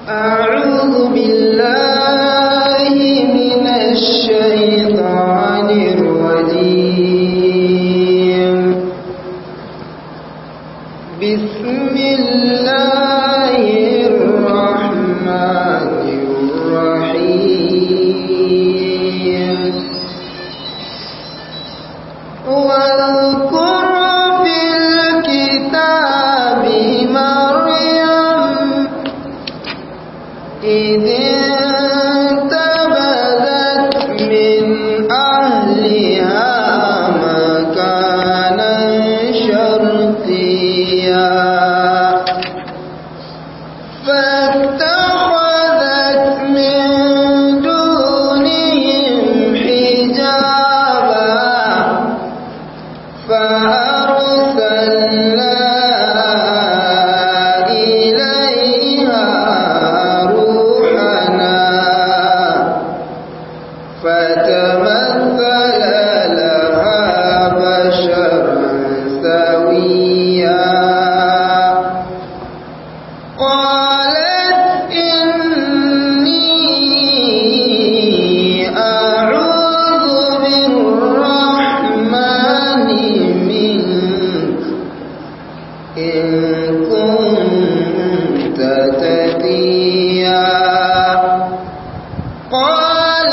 أعوذ بالله من الشيطان الرجيم بسم الله الرحمن الرحيم واذكر في الكتاب مريم إذ انتبذت من أهلها مكانا شرقيا فاتخذت من دونهم حجابا فأرسلنا إليها روحنا فتمثل لها بشرا سويا قالت إني أعوذ بالرحمن منك إن كنت تقيا قال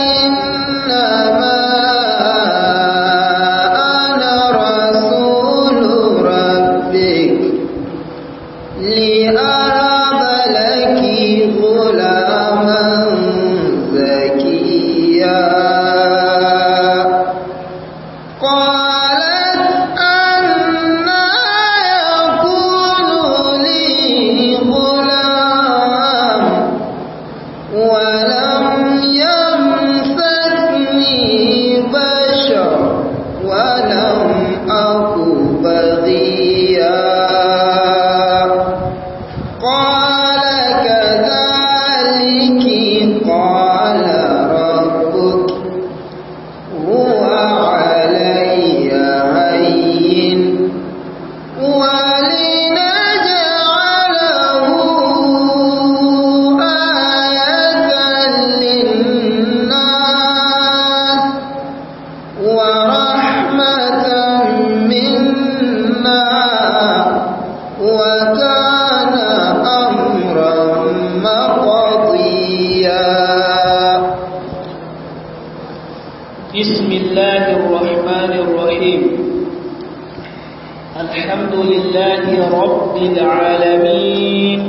إنما أنا رسول ربك لأهب لك غلاما زكيا قالت أنا يكون لي غلام ولم يمسسني بشر ولم أك بغيا قال كذلك قال ربك هو علي هين ولنجعله آية للناس ورحمة منا وكان أمرا مقضيا بسم الله الرحمن الرحيم الحمد لله رب العالمين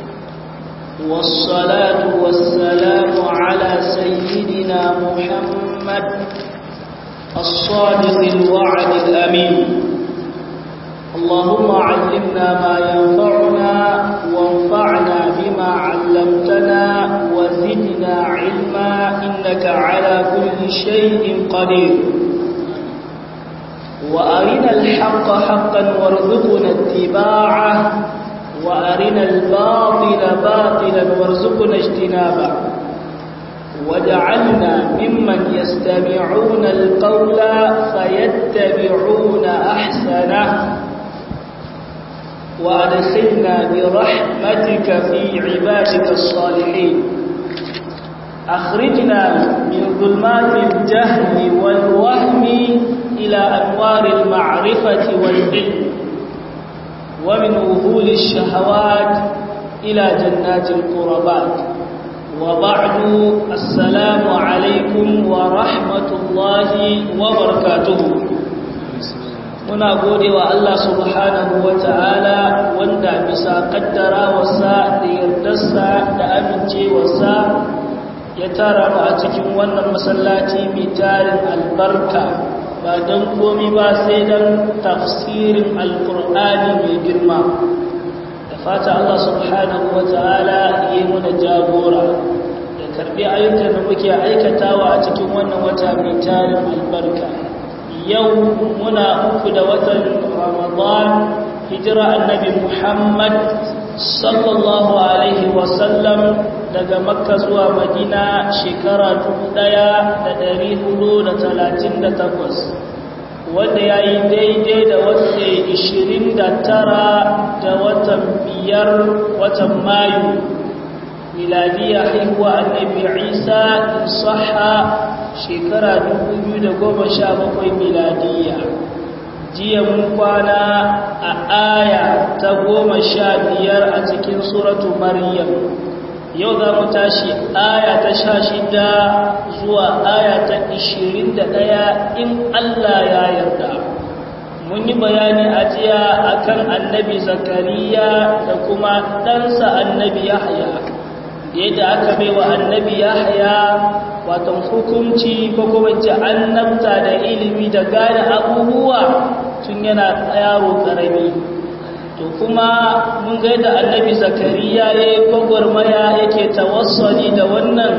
والصلاة والسلام على سيدنا محمد الصادق الوعد الأمين اللهم علمنا ما ينفعنا وانفعنا بما علمتنا وزدنا علما إنك على كل شيء قدير وأرنا الحق حقا وارزقنا اتباعه وأرنا الباطل باطلا وارزقنا اجتنابه واجعلنا ممن يستمعون القول فيتبعون أحسنه وأدخلنا برحمتك في عبادك الصالحين أخرجنا من ظلمات الجهل والوهم إلى أنوار المعرفة والعلم ومن وهول الشهوات إلى جنات القربات وبعد السلام عليكم ورحمة الله وبركاته muna gode wa Allah subhanahu wa ta'ala wanda bisa kaddarawarsa da yardarsa da amincewarsa ya tara mu a cikin wannan masallaci mai tarin albarka ba don komi ba sai don tafsirin alkur'ani mai girma da fata Allah subhanahu wa ta'ala yi muna jagora da karbi ayyukan da muke aikatawa a cikin wannan wata mai tarin albarka yau muna uku da watan ramadan hijira annabi muhammad sallallahu alaihi wasallam daga makka zuwa madina shekara 1438 wanda ya yi daidai da wata 29 da watan biyar watan mayu miladiya haihuwa annabi isa saha shekara 2017 miladiya jiya mun kwana a aya ta goma sha biyar a cikin suratu maryam yau za mu tashi aya ta sha shida zuwa aya ta ishirin da ɗaya in Allah ya yarda mun yi bayani a jiya akan annabi zakariya da kuma ɗansa annabi yahya da yadda aka bai wa annabi yahya watan hukunci ko kuma ce annabta da ilimi da gane abubuwa tun yana yaro ƙarami to kuma mun ga yadda annabi zakariya ya yi gwagwarmaya yake tawassali da wannan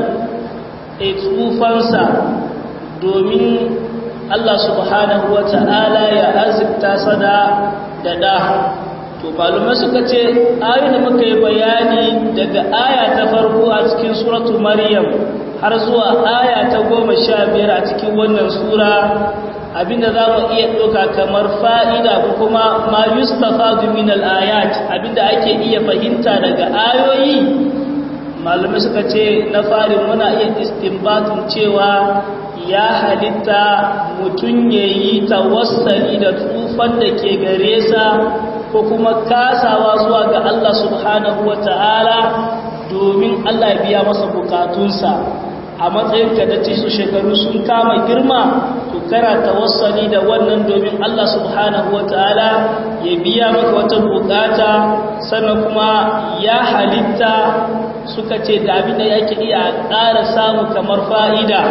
tsufansa domin Allah subhanahu wa ta'ala ya azikta sada da ɗa to malumai suka ce ayoyin da muka yi bayani daga aya ta farko a cikin suratu maryam har zuwa aya ta goma sha biyar a cikin wannan sura abinda za mu iya ɗauka kamar fa'ida ko kuma ma yustafa min al'ayat abinda ake iya fahimta daga ayoyi malamai suka ce na farin muna iya istinbatun cewa ya halitta mutum ya yi tawassali da tsufan da ke gare sa ko kuma kasawa zuwa ga Allah subhanahu wa ta'ala domin Allah biya masa bukatunsa a matsayin ka da su shekaru sun kama girma to kana tawassali da wannan domin Allah subhanahu wataala ya biya maka wata bukata sannan kuma ya halitta suka ce da abin da yake iya ƙara samu kamar fa'ida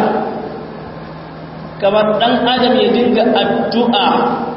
kamar ɗan adam ya dinga addu'a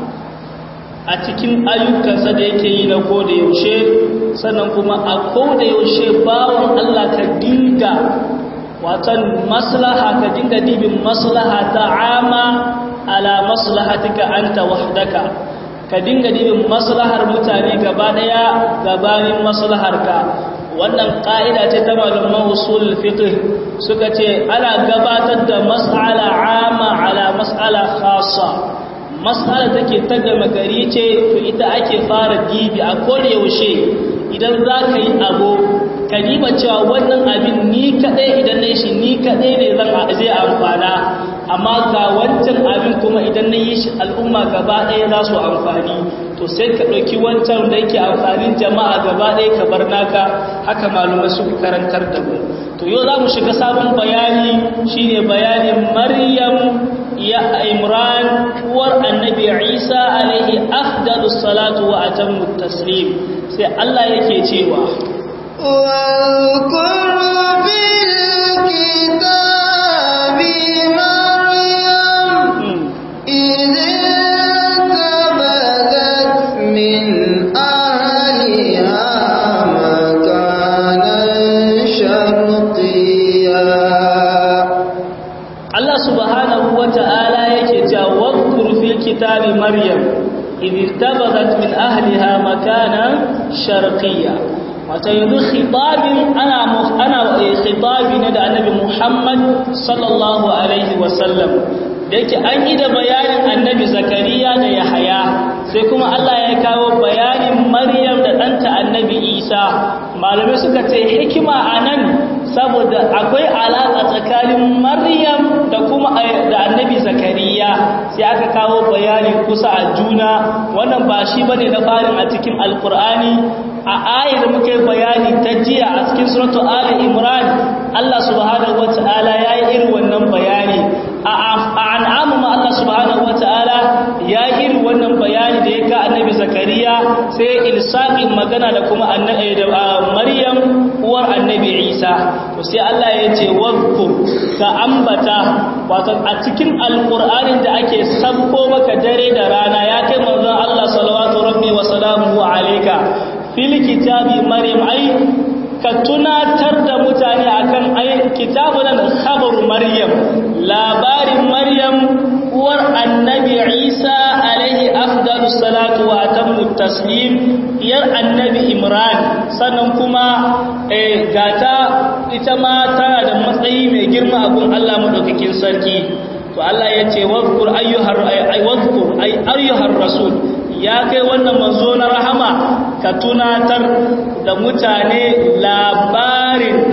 a cikin ayyukansa da yake yi na koda yaushe sannan kuma a koda yaushe bawon Allah ka dinga watan maslaha ka dinga dibin maslaha ta ama ala maslahatika anta wahdaka ka dinga dibin maslahar mutane gaba daya gabanin maslaharka wannan ka'ida ce ta malaman usul fiqh suka ce ana gabatar da mas'ala ama ala mas'ala khassa mas'ala take ta gama gari ce to ita ake fara dibi a koda yaushe idan za ka yi abu ka diba cewa wannan abin ni kaɗai idan na shi ni kaɗai ne zan zai amfana amma ga wancan abin kuma idan na yi shi al'umma gaba ɗaya za su amfani to sai ka ɗauki wancan da yake amfanin jama'a gaba ɗaya ka bar naka haka malumai su karantar da mu to yau za mu shiga sabon bayani shine bayanin maryam ya imran uwar annabi isa alaihi afdalus salatu wa atammu taslim sai Allah yake cewa واذكر في الكتاب مريم إذ انتبذت من أهلها مكانا شرقيا Allah subhanahu wa ta'ala yake cewa wadkur fil kitabi maryam idh tabazat min ahliha makanan sharqiyya wata yanzu khitabin ana ana khitabi ne da annabi Muhammad sallallahu alaihi wasallam da yake an yi da bayanin annabi Zakariya da Yahaya sai kuma Allah ya kawo bayanin Maryam da ɗanta annabi Isa malamai suka ce hikima anan saboda akwai alaƙa tsakanin Maryam da kuma da annabi Zakariya sai aka kawo bayani kusa a juna wannan ba shi bane na farin a cikin alkur'ani a ayar da muka bayani ta jiya a cikin suratu Ali Imran Allah subhanahu wataala ya yi irin wannan bayani a an'amu ma Allah subhanahu wataala ya yi irin wannan bayani da ya ka annabi Zakariya sai ilsaqin magana da kuma annabi da Maryam uwar annabi Isa to sai Allah ya ce wadhkur ka ambata wato a cikin alqur'anin da ake sabko maka dare da rana ya kai manzon Allah sallallahu rabbi wa salamuhu alayka fil kitabi maryam ai ka tunatar da mutane akan ai kitabun nan khabaru maryam labarin maryam uwar annabi isa alaihi afdalu salatu wa atammu taslim yar annabi imran sannan kuma eh gata ita ma tana da matsayi mai girma a gun Allah madaukakin sarki to Allah ya ce wadhkur ayyuhar ay wadhkur ay ayyuhar rasul ya kai wannan manzo na rahama ka tunatar da mutane labarin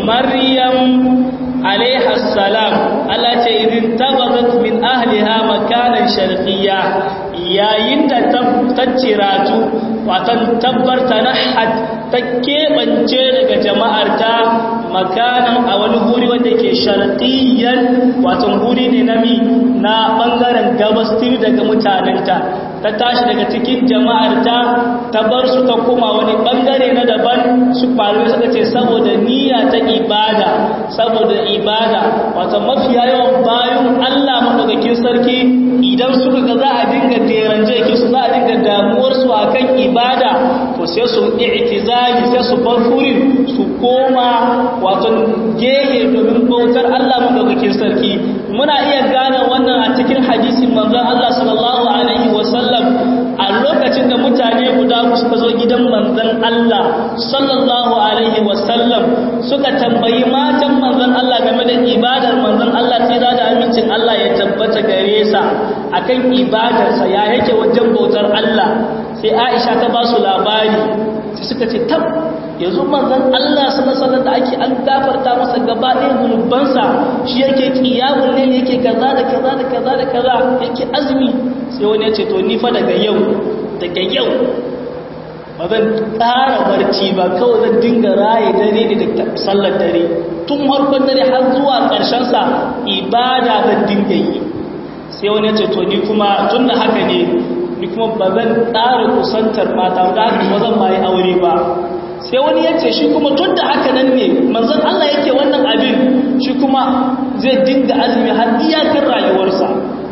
maryam alaiha salam Allah ce idin tabadat min ahliha makanan sharqiyya yayin da ta ciratu watan tabbarta nahat ta keɓance daga jama'arta makanan a wani guri wanda ke sharqiyyan watan guri ne na mi na bangaren gabastir daga mutanenta ta tashi daga cikin jama'arta ta bar su ta koma wani bangare na daban su faru suka ce saboda niyya ta ibada saboda ibada wata mafiya yawan bayan Allah madaukakin sarki idan suka ga za a dinga deranje ki su za a dinga damuwar su akan ibada to sai su i'tizali sai su bar furin su koma wato gehe domin bautar Allah madaukakin sarki muna iya gane wannan a cikin hadisin manzon Allah sallallahu alaihi wasallam a lokacin da mutane guda suka zo gidan manzon Allah sallallahu alaihi wasallam suka tambayi matan manzon Allah game da ibadar manzon Allah tsira da amincin Allah ya tabbata gare sa akan ibadarsa ya yake wajen bautar Allah sai Aisha ta ba su labari sai suka ce tab yanzu manzon Allah sallallahu da ake an gafarta masa gaba ɗaya zunubansa shi yake kiyamun ne yake kaza da kaza da kaza da kaza yake azumi sai wani ya ce to ni fa daga yau daga yau ba zan ƙara barci ba kawai zan dinga raye dare ne da sallar dare tun harkon dare har zuwa ƙarshen sa ibada zan dinga yi sai wani ya ce to ni kuma tun da haka ne ni kuma ba zan ƙara kusantar mata ba ba zan ma yi aure ba sai wani ya ce shi kuma tun da haka nan ne manzan Allah yake wannan abin shi kuma zai dinga azumi har iyakar rayuwarsa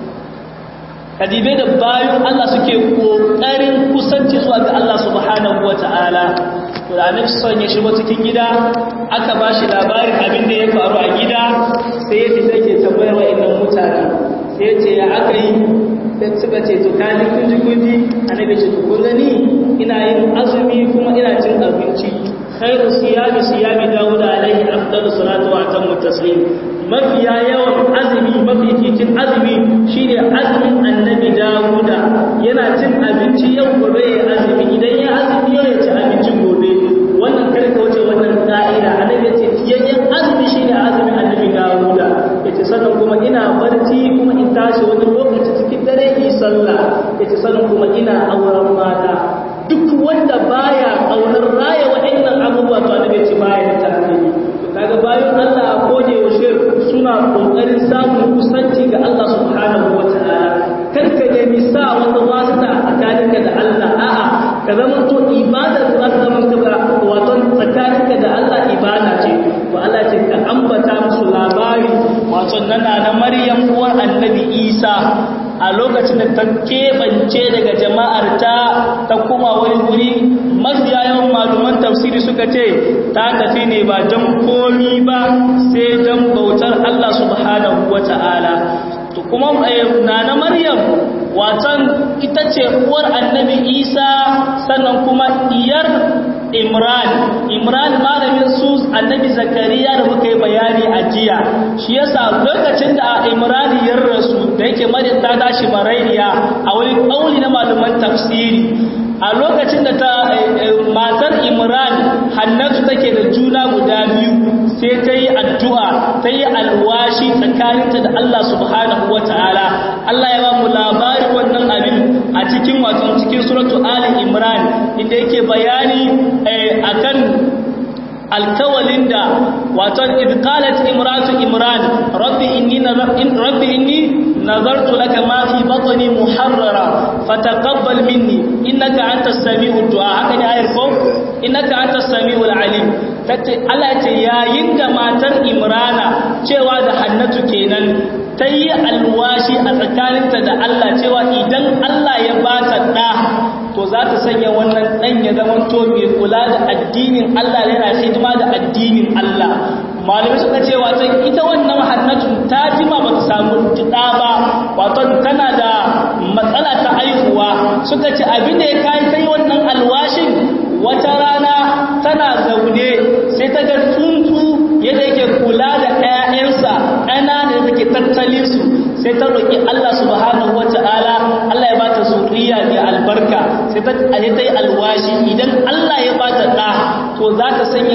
kadibai da bayan Allah suke ƙoƙarin kusanci zuwa ga Allah subhanahu wa ta'ala to da annabi son ya shigo cikin gida aka ba shi labarin abin da ya faru a gida sai ya fita ke tambayar wa'annan mutane sai ya ce ya aka yi sai suka ce to kaji kunji kunji annabi ce to kun gani ina yin azumi kuma ina cin abinci khairu siyami siyami dawud alaihi afdalu salatu wa atammu taslim mafiya yawan azumi mafi cikin azumi shine azumin annabi dawuda yana cin abinci yau gobe ya azumi idan ya azumi yau ya ci abincin gobe wannan karka wuce wannan ka'ida annabi ya ce fiyayyen azumi shine azumin annabi dawuda yace sannan kuma ina barci kuma in tashi wani lokaci cikin dare yi sallah yace sannan kuma ina auren mata duk wanda baya aunar raya waɗannan abubuwa to annabi ce baya da tarihi kaga bayan Allah a kode yaushe suna kokarin samun kusanci ga Allah subhanahu wataala karka da misa wanda wasita tsakaninka da Allah a'a ka zama to ibada da zaka zama ka wato tsakaninka da Allah ibada ce to Allah ce ka ambata musu labari wato nana na Maryam uwar Annabi Isa a lokacin da ta keɓance daga jama'ar ta ta kuma wani wuri mafiya yawan maluman tafsiri suka ce ta tafi ne ba don komi ba sai don bautar Allah subhanahu wa ta'ala to kuma na na maryam watan ita ce uwar annabi isa sannan kuma iyar imran imran malamin su annabi zakariya da muka yi bayani a jiya shi yasa lokacin da imran ya rasu da yake maryam ta tashi marainiya a wani kauli na malaman tafsiri a lokacin da ta matar imran hannatu take da juna guda biyu sai ta yi addu'a ta yi alwashi tsakaninta da Allah subhanahu wa ta'ala Allah ya ba mu labarin wannan abin a cikin wasan cikin suratu Ali Imran inda yake bayani akan alkawalin da waton idqalat imratu imran rabbi inni rabbi inni nazartu laka ma fi batni muharrara fataqabbal minni innaka antas samiul du'a haka ne ayar ko innaka antas samiul alim tace Allah ce yayin da matar imrana cewa da hannatu kenan ta yi alwashi a tsakaninta da Allah cewa idan Allah ya ba ta ɗa to za ta sanya wannan ɗan ya zama to mai kula da addinin Allah yana hidima da addinin Allah malamai suka ce wato ita wannan hannatun ta jima ba ta samu ɗa ba wato tana da matsala ta aihuwa suka ce abin da ya kai ta yi wannan alwashin wata rana tana zaune sai ta ga tsuntsu yadda yake kula da ‘ya'yansa ƙanana da take tattalin su sai ta roƙi Allah subhanahu wa ta'ala Allah ya ba ta zuriya mai albarka sai ta yi alwashi idan Allah ya ba ta ɗa to za ta sanya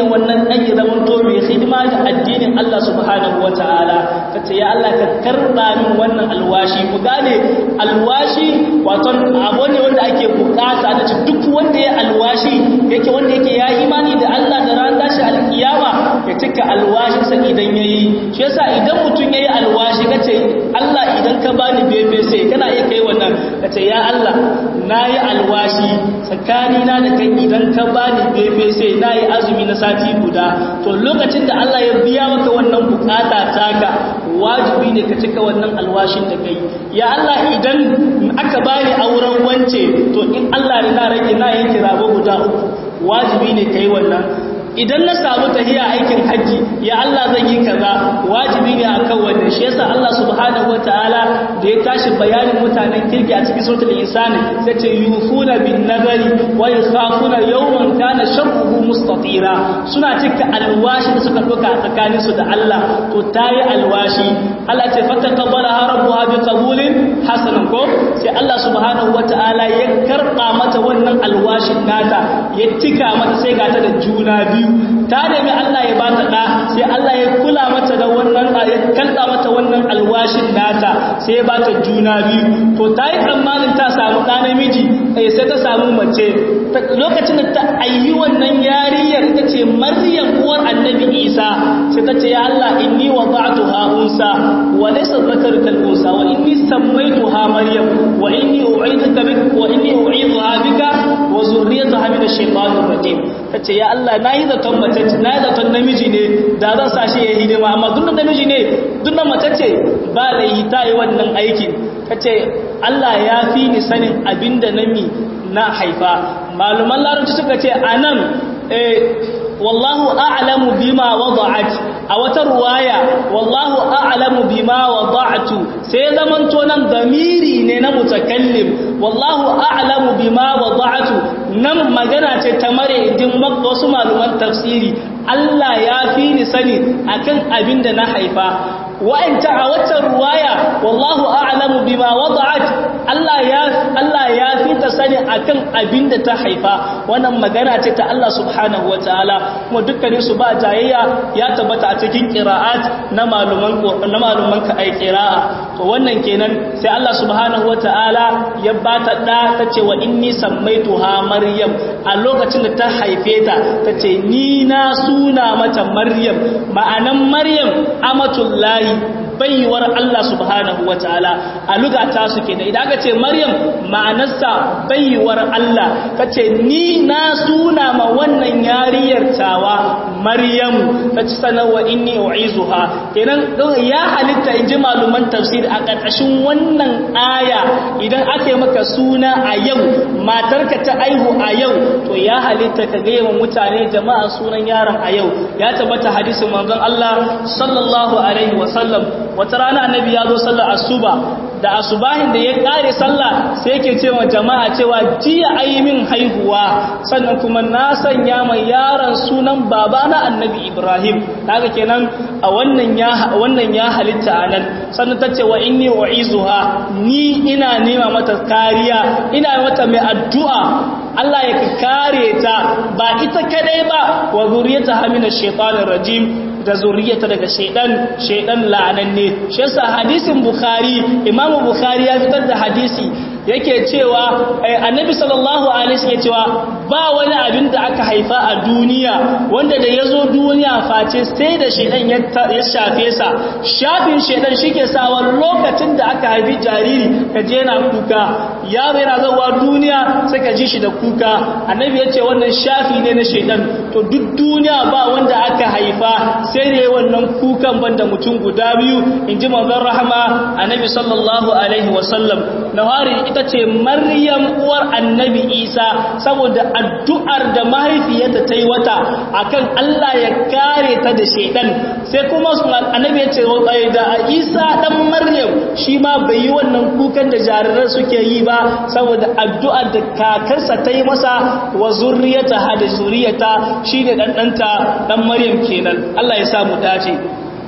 sanya wannan dan ya zama to mai hidima da addinin Allah subhanahu wataala kace ya Allah ka karba min wannan alwashi ku gane alwashi wato abu ne wanda ake bukata da duk wanda ya alwashi yake wanda yake ya imani da Allah da ran tashi alkiyama ya cika alwashinsa idan yayi shi yasa idan mutum yayi alwashi kace Allah idan ka bani bebe sai kana iya kai wannan kace ya Allah nayi alwashi tsakanina da kai idan ka bani bebe sai nayi azumi na sati guda to lokacin da Allah ya biya maka wannan bukata taka wajibi ne ka cika wannan alwashin da kai ya Allah idan aka bani auren wance to in Allah ne na rage na yanke rabo guda uku wajibi ne kai wannan idan na samu tahiya aikin hajji ya Allah zan yi kaza wajibi ne akan wannan shi yasa Allah subhanahu wataala da ya tashi bayanin mutanen kirki a cikin suratul insani sai ce yufuna bin nazari wa yakhafuna yawman kana sharruhu mustatira suna cika alwashi da suka doka a tsakanin su da Allah to tayi alwashi Allah ce fataqabbalaha rabbuha bi qabulin hasanan ko sai Allah subhanahu wataala ya karba mata wannan alwashin nata ya tika mata sai ga ta da juna biyu ta nemi Allah ya bata da sai Allah ya kula mata da wannan ya kalla mata wannan alwashin nata sai ya bata juna biyu to ta yi tsammanin ta samu ɗa namiji sai ta samu mace lokacin da ta ayi wannan yariyar ita ce maryam uwar annabi isa sai ta ce ya Allah inni wada'tuha unsa wa laysa dhakaru kal unsa wa inni sammaytuha maryam wa inni u'iduka bika wa inni u'idhuha bika wa zurriyataha min ash-shaytanir rajim tace ya Allah nayi zaton mace na yi zaton namiji ne da zan sa shi ya hidima amma duk namiji ne duk da mace ce ba da yi ta yi wannan aikin kace Allah ya fi ni sanin abinda nami na haifa maluman larabci suka ce anan eh wallahu a'lamu bima wada'at a wata ruwaya wallahu a'lamu bima wada'tu sai zamanto nan damiri ne na mutakallim wallahu a'lamu bima wada'tu nan magana ce ta mare idin wasu maluman tafsiri Allah ya fi ni sani akan abin da na haifa wa'anta a wata ruwaya wallahu a'lamu bima wada'at Allah ya Allah ya fi ta sani akan abin da ta haifa wannan magana ce ta Allah subhanahu wataala kuma dukkanin su ba jayayya ya tabbata a cikin qira'at na maluman na maluman ka ai qira'a to wannan kenan sai Allah subhanahu wataala ya bata da tace wa inni sammaituha maryam a lokacin da ta haife ta tace ni na suna mata maryam ma'anan maryam amatullahi baiwar Allah subhanahu wa ta'ala a lugata su ke da idan aka ce Maryam ma'anarsa baiwar Allah ka ce ni na suna ma wannan yariyar tawa Maryam ta ci sanarwa inni u'izuha kenan ya halitta in ji maluman tafsir a ƙarƙashin wannan aya idan aka yi maka suna a yau matarka ta aihu a yau to ya halitta ka gaya wa mutane jama'a sunan yaron a yau ya tabbata hadisin manzon Allah sallallahu alaihi wasallam wata rana annabi ya zo sallar asuba da asubahin da ya kare sallah sai yake cewa jama'a cewa jiya ayi min haihuwa sannan kuma na sanya mai yaron sunan baba na annabi Ibrahim kaga kenan a wannan ya wannan ya halitta anan sannan tace wa inni u'izuha ni ina nema mata kariya ina mata mai addu'a Allah ya kare ta ba ita kadai ba wa zuriyata hamina shaitanir rajim da zuriyata daga shaidan shaidan la'ananne shi yasa hadisin bukhari imamu bukhari ya fitar da hadisi yake cewa annabi sallallahu alaihi wasallam cewa ba wani abin da aka haifa a duniya wanda da yazo duniya face sai da shedan ya shafe sa shafin shedan shike sawa lokacin da aka haifi jariri ka je na kuka yaro yana zawa duniya sai ka ji shi da kuka annabi yace wannan shafi ne na shedan to duk duniya ba wanda aka haifa sai da wannan kukan banda mutum guda biyu inji manzon rahama annabi sallallahu alaihi wasallam na hari ita ce maryam uwar annabi isa saboda addu'ar da mahaifiyarta ta yi wata akan allah ya kare ta da shaidan sai kuma annabi ya ce da isa dan maryam shi ma bai yi wannan kukan da jarirar suke yi ba saboda addu'ar da kakarsa ta yi masa wa zurriyata ha da zuriyata shi ne ɗanɗanta ɗan maryam kenan allah ya samu dace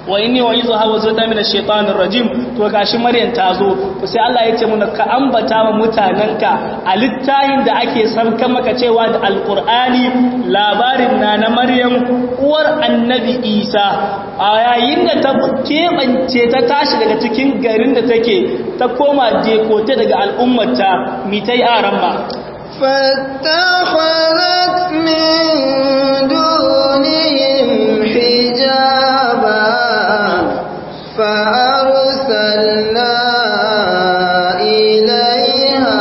wa inni wa izu hawa zata min ash-shaytanir rajim to gashi maryam ta zo to sai Allah ya ce mun ka ambata wa mutananka a littahin da ake sarka maka cewa da alqur'ani labarin na na maryam uwar annabi isa a yayin da ta kebance ta tashi daga cikin garin da take ta koma jekote daga al'ummarta mitai aramba فاتخذت من دونهم حجابا فأرسلنا إليها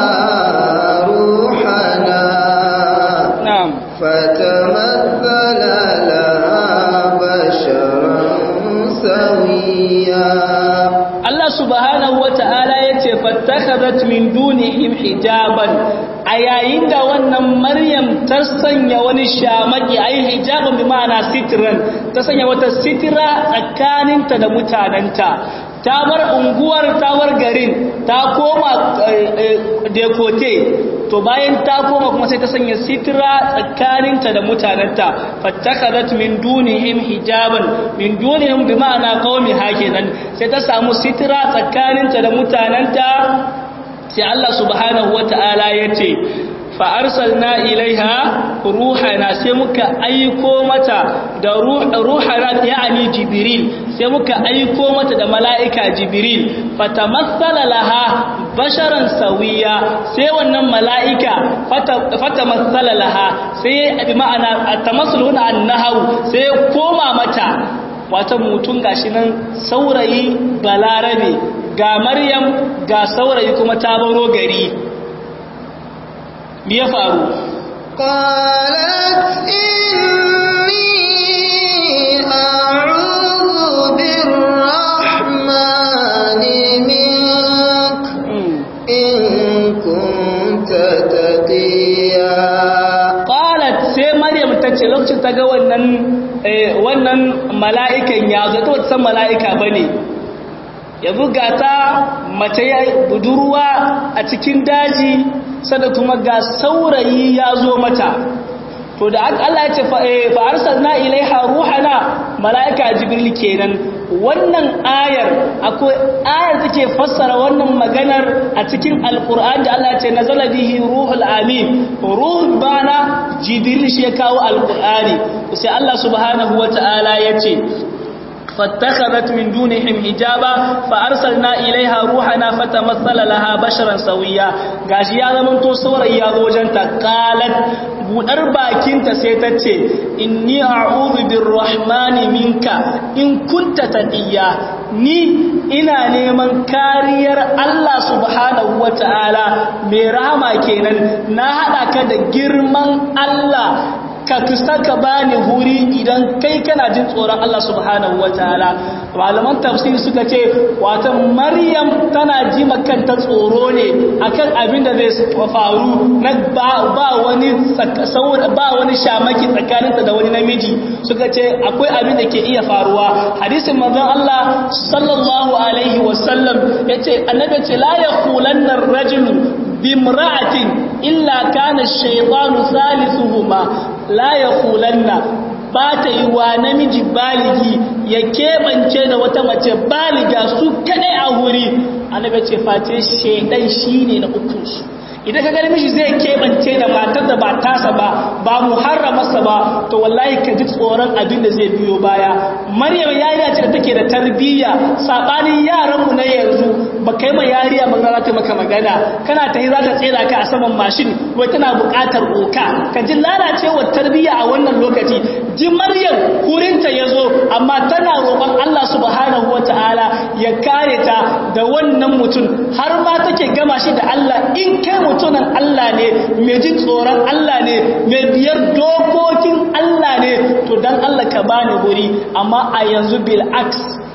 روحنا na'am فتمثل لها بشرا سويا Allah subhanahu wa ta'ala ya ce fattakhadhat min dunihim hijaban a yayin da wannan Maryam ta sanya wani shamaki ai hijaban bi ma'ana sitran ta sanya wata sitira tsakaninta da mutananta ta bar unguwar ta bar garin ta koma dekote to bayan ta koma kuma sai ta sanya sitira tsakaninta da mutananta fattakhadhat min dunihim hijaban min dunihim bi ma'ana qaumi hakinan sai ta samu sitira tsakaninta da mutananta sai Allah subhanahu wata'ala yace fa arsalna ilaiha ruhana sai muka aiko mata da ruhana yani jibril sai muka aiko mata da mala'ika jibril fatamassala laha basharan sawiya sai wannan mala'ika fatamassala laha sai bi ma'ana tamassul huna annahu sai koma mata wata mutum gashi nan saurayi balarabe ga maryam ga saurayi kuma ta baro gari me ya faru قالت إني أعوذ بالرحمن منك إن كنت تقيا qalat sai maryam ta ce lokacin ta ga wannan wannan mala'ikan ya zo ta wata san mala'ika bane ya buga ta mace ya budurwa a cikin daji sada kuma ga saurayi ya zo mata to da Allah ya ce fa arsalna ilaiha ruhana malaika jibril kenan wannan ayar akwai ayar take fassara wannan maganar a cikin alqur'ani da Allah ya ce nazala bihi ruhul amin ruhul bana jibril shi ya kawo alqur'ani sai Allah subhanahu wataala ya ce فاتخذت من دونهم حجابا فارسلنا اليها روحنا فتمثل لها بشرا سويا gashi ya zaman to saurayi ya zo wajenta qalat budar bakinta sai ta ce inni a'udhu birrahmani minka in kunta taqiya ni ina neman kariyar Allah subhanahu wataala mai rahama kenan na hada ka da girman Allah ka kusa ka bani huri idan kai kana jin tsoron Allah subhanahu wataala malaman tafsiri suka ce wata maryam tana ji makanta tsoro ne akan abin da zai faru na ba, ba wani ba wani shamaki tsakaninta da wani namiji suka ce akwai abin da ke iya faruwa hadisin manzon Allah sallallahu alaihi wasallam yace annabi ce la yaqulanna ar-rajulu bimra'atin illa kana ash-shaytanu salisuhuma la yaqulanna ba ta yi wa namiji baligi ya keɓance da wata mace baliga su kadai a wuri annabi ce face shaidan shine na ukunsu idan ka gani mishi zai keɓance da matar da ba tasa ba ba muharramarsa ba to wallahi ka ji tsoron abin da zai biyo baya maryam yariya ce da take da tarbiyya sabanin yaranmu na yanzu ba kai ma yariya ba za ta maka magana kana ta yi za ta tsera ka a saman mashin wai tana buƙatar oka ka ji lalacewar tarbiyya a wannan lokaci ji maryam kurinta ya zo amma tana roƙon Allah subhanahu wa ta'ala ya kare ta da wannan mutum har ma take gama shi da Allah in kai mutumin Allah ne mai jin tsoron Allah ne mai biyar dokokin Allah ne to dan Allah ka bani guri amma a yanzu bil aks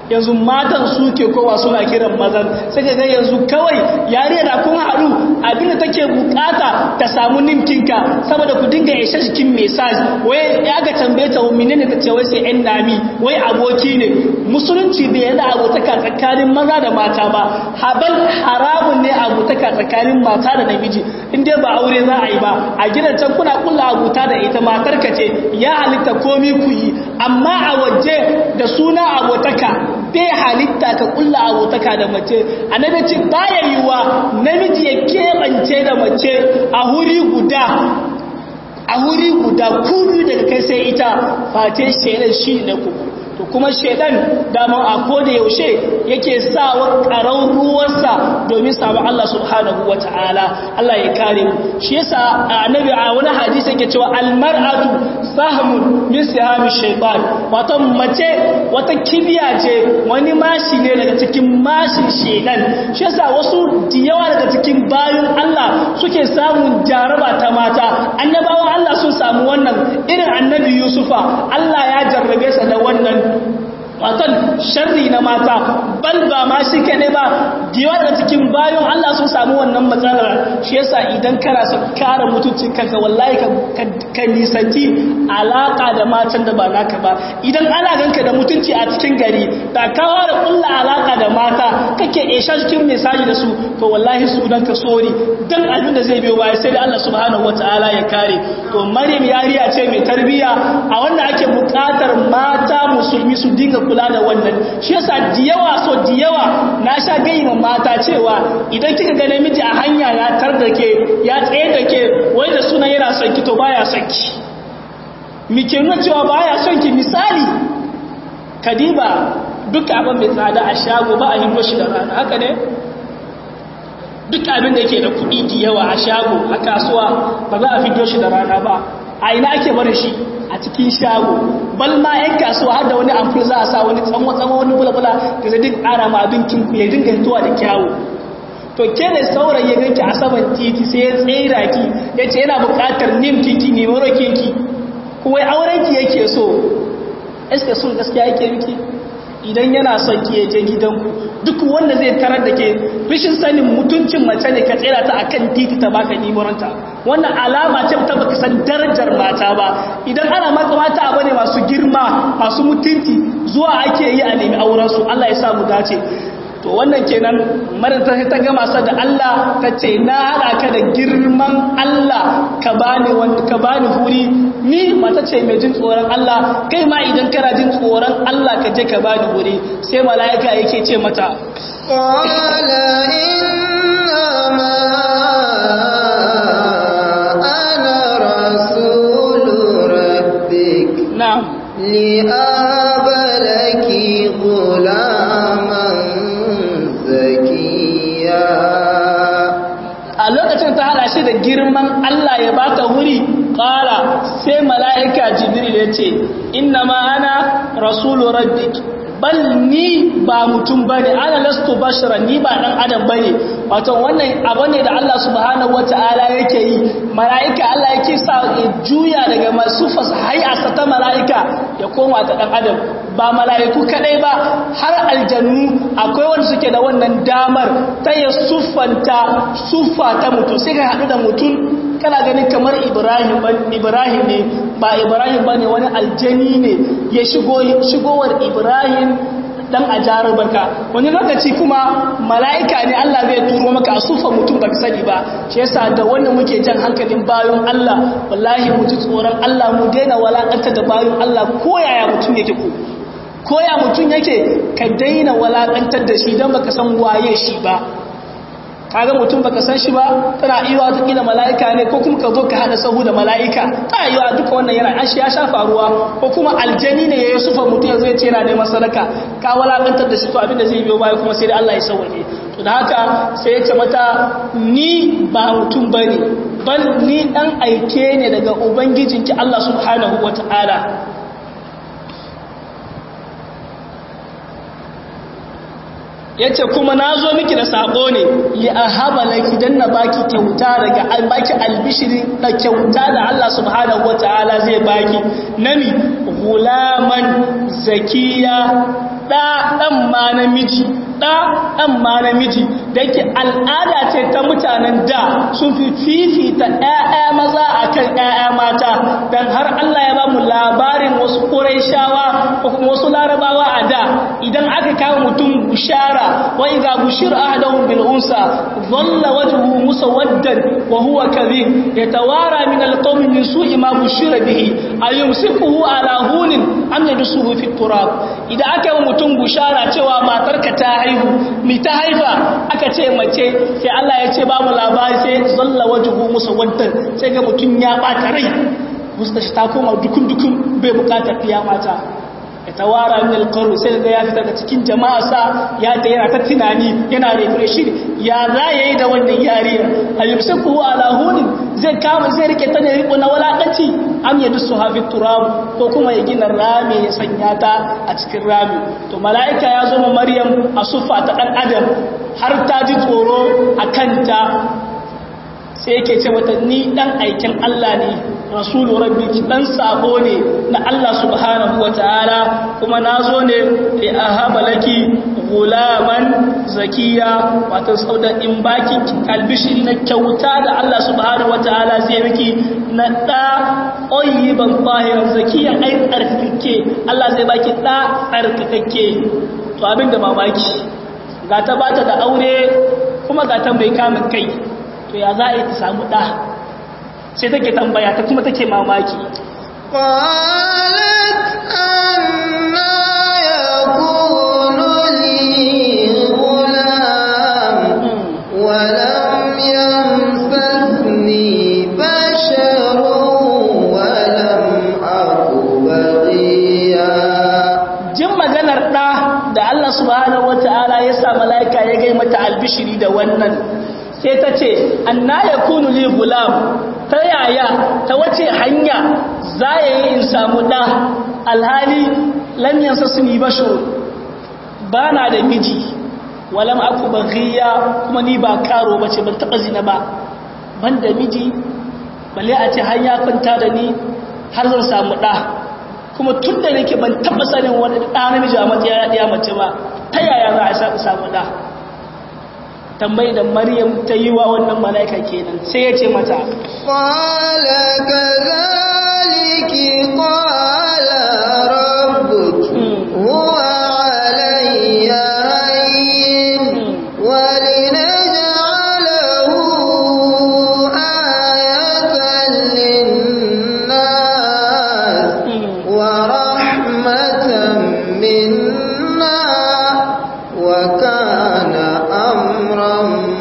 yanzu matan suke kowa suna kiran mazan sai ga yanzu kawai yare da kun haɗu abinda take bukata ta samu ninkinka saboda ku dinga ishe jikin message wai ya ga tambaye ta mine ne ta ce wai sai yan nami wai aboki ne musulunci bai yana abotaka tsakanin maza da mata ba habal haramun ne abotaka tsakanin mata da namiji in dai ba aure za a yi ba a gidan can kuna kulla abuta da ita matar ka ce ya halitta komi ku yi amma a waje da suna abotaka bai halitta ka kulla abotaka da mace annabi ce baya yiwa namiji ya keɓance da mace a huri guda a huri guda kudu daga kai sai ita face shaidan shi na ku to kuma shaidan dama a koda yaushe yake sa wa karau ruwansa domin samu Allah subhanahu wata'ala Allah ya kare mu shi yasa annabi a wani hadisi yake cewa almar'atu sahmun min sihami shaytan wato mace wata kibiya ce wani mashi ne daga cikin mashin shaidan shi yasa wasu diyawa daga cikin bayan Allah suke samun jaraba ta mata annabawan Allah sun samu wannan irin annabi Yusufa Allah ya jarrabe sa da wannan watan sharri na mata bal ba ma shi kaɗai ba diwa da cikin bayan Allah sun samu wannan matsalar shi yasa idan kana son kare mutuncin kanka wallahi ka nisanci alaka da matan da ba naka ba idan ana ganka da mutunci a cikin gari da kawo da kulla alaka da mata kake esha cikin mesaji da su to wallahi sunan ka sori dan abin da zai biyo baya sai da Allah subhanahu wataala ya kare to Maryam yariya ce mai tarbiya a wanda ake bukatar mata musulmi su dinga kula da wannan shi yasa diyawa so diyawa na sha gaima mata cewa idan kika ga namiji a hanya ya tar da ke ya tsaye da ke wai da suna yana son ki to baya son ki mi ke nuna cewa baya son ki misali kadiba duk abin mai tsada a shago ba a hindo shi da rana haka ne duk abin da yake da kuɗi diyawa a shago a kasuwa ba za a fito shi da rana ba a ina ake barin shi a cikin shago bal ma yan kasuwa har da wani amfani za a sa wani tsanwa-tsanwa wani bulabula da zai duk ƙara ma abinkin ya dinga hituwa da kyawu to ke da saurayi ya ganki a saman titi sai ya tsira ki ya ce yana buƙatar nim kiki ne mara kinki kuma auren ki yake so eske sun gaskiya yake miki idan yana son ki ya je gidanku duk wanda zai tarar da ke rishin sanin mutuncin mace ne ka tsira ta akan titi ta baka nimoranta wannan alama ce ta baka san darajar mata ba idan ana maka mata abu ne masu girma masu mutunci zuwa ake yi a nemi auren su Allah ya sa mu dace to wannan kenan maranta ta gama sa da Allah ta ce na haɗa ka da girman Allah ka bani wanda ka bani huri ni mata ce mai jin tsoron Allah kai ma idan kana jin tsoron Allah ka je ka bani huri sai mala'ika yake ce mata qala inna ana rasulu rabbik na'am li'aba laki ghulaman zakiya a lokacin ta hada shi da girman Allah ya bata wuri kala sai mala'ika jibril ya ce inna ma ana rasulu rabbik bal ni ba mutum bane ana lastu bashara ni ba dan adam bane wato wannan abu ne da Allah subhanahu wataala yake yi mala'ika Allah yake sa ya juya daga masu hay'asa ta mala'ika ya koma ta dan adam ba mala'iku kadai ba har aljannu akwai wanda suke da wannan damar ta ya suffanta suffa ta mutum sai ka haɗu da mutum kana ganin kamar ibrahim ibrahim ne ba ibrahim ba ne wani aljani ne ya shigo shigowar ibrahim dan a jarabaka wani lokaci kuma mala'ika ne Allah zai turo maka a sufa mutum baka sani ba shi yasa da wannan muke jan hankalin bayan Allah wallahi mu ji tsoron Allah mu daina walakanta da bayan Allah ko yaya mutum yake ko koya mutum yake ka daina walakantar da shi don baka san waye shi ba kaga mutum baka san shi ba tana iya wata kila mala'ika ne ko kuma ka zo ka hada sahu da mala'ika ta yi wa duka wannan yana an shi ya sha faruwa ko kuma aljani ne ya yi sufa mutum ya zo ya ce yana neman sadaka ka walakantar da shi to abin da zai biyo baya kuma sai da Allah ya sauwaje to da haka sai ya ce mata ni ba mutum bane bal ni dan aike ne daga ubangijinki Allah subhanahu wataala ya ce kuma na zo miki da sabo ne li a haɓa laki don na baki kyauta daga baki albishiri da kyauta da Allah subhanahu wa ta'ala zai baki nami gulaman zakiya ɗa ɗan ma namiji ɗa ɗan ma namiji da yake al'ada ce ta mutanen da sun fi fifita ‘ya'ya maza a kan ‘ya'ya mata don har Allah ya ba mu labarin wasu ƙuraishawa ko kuma wasu larabawa a da idan aka kawo mutum bushara wa idza bushira ahadahum bil unsa dhalla wajhuhu musawwaddan wa huwa kadhib yatawara min al qawmi min su'i ma bushira bihi ayumsikuhu ala hunin am yadsuhu fi turab idan aka yi mutum bushara cewa matarka ta haihu mi ta haifa aka ce mace sai Allah ya ce babu labari sai zalla wajhu musawwaddan sai ga mutum ya bata rai mustashi ta koma dukun dukun bai bukatar fiya mata ya tawara min alqaru sai ga ya fita daga cikin jama'a sa ya ta yana ta tunani yana refresh ya za yayi da wannan yariya ayyusuku ala hunin zai kama zai rike ta ne riko na walakanci am yadsu hafi turab ko kuma ya gina rami ya sanya ta a cikin rami to mala'ika ya zo ma maryam a sufa ta dan adam har ta ji tsoro a kanta sai yake ce mata ni dan aikin Allah ne rasulu rabbiki dan sabo ne na Allah subhanahu wataala kuma nazo ne li ahaba laki gulaman zakiya wato sauda in baki albishiri na kyauta da Allah subhanahu wataala zai miki na da oyyiban tahiran zakiya ai tsarkake Allah zai baki da tsarkake to abinda mamaki ga ta bata da aure kuma ga ta mai kamun kai to ya za a yi ta samu ɗa sai take tambaya ta kuma take mamaki قالت أنا يكون لي غلام ولم يمسسني بشر ولم أك بغيا jin maganar ɗa da Allah subhanahu wata'ala ya sa mala'ika ya gai mata albishiri da wannan sai ta ce anna yakunu li gulam ta yaya ta wace hanya za ya yi in samu ɗa alhali lam yansasni bashar ba na da miji walam aku baghiya kuma ni ba karo bace ban taba zina ba ban da miji balle a ce har ya kwanta da ni har zan samu ɗa kuma tun da nake ban taba sanin wani ɗa namiji a matsayin ɗaya mace ba ta yaya za a samu ɗa tambayi da maryam ta yi wa wannan mala'ika kenan sai ya ce mata قال كذلك قال ربك هو علي هين ولنجعله آية للناس ورحمة منا وكان أمرا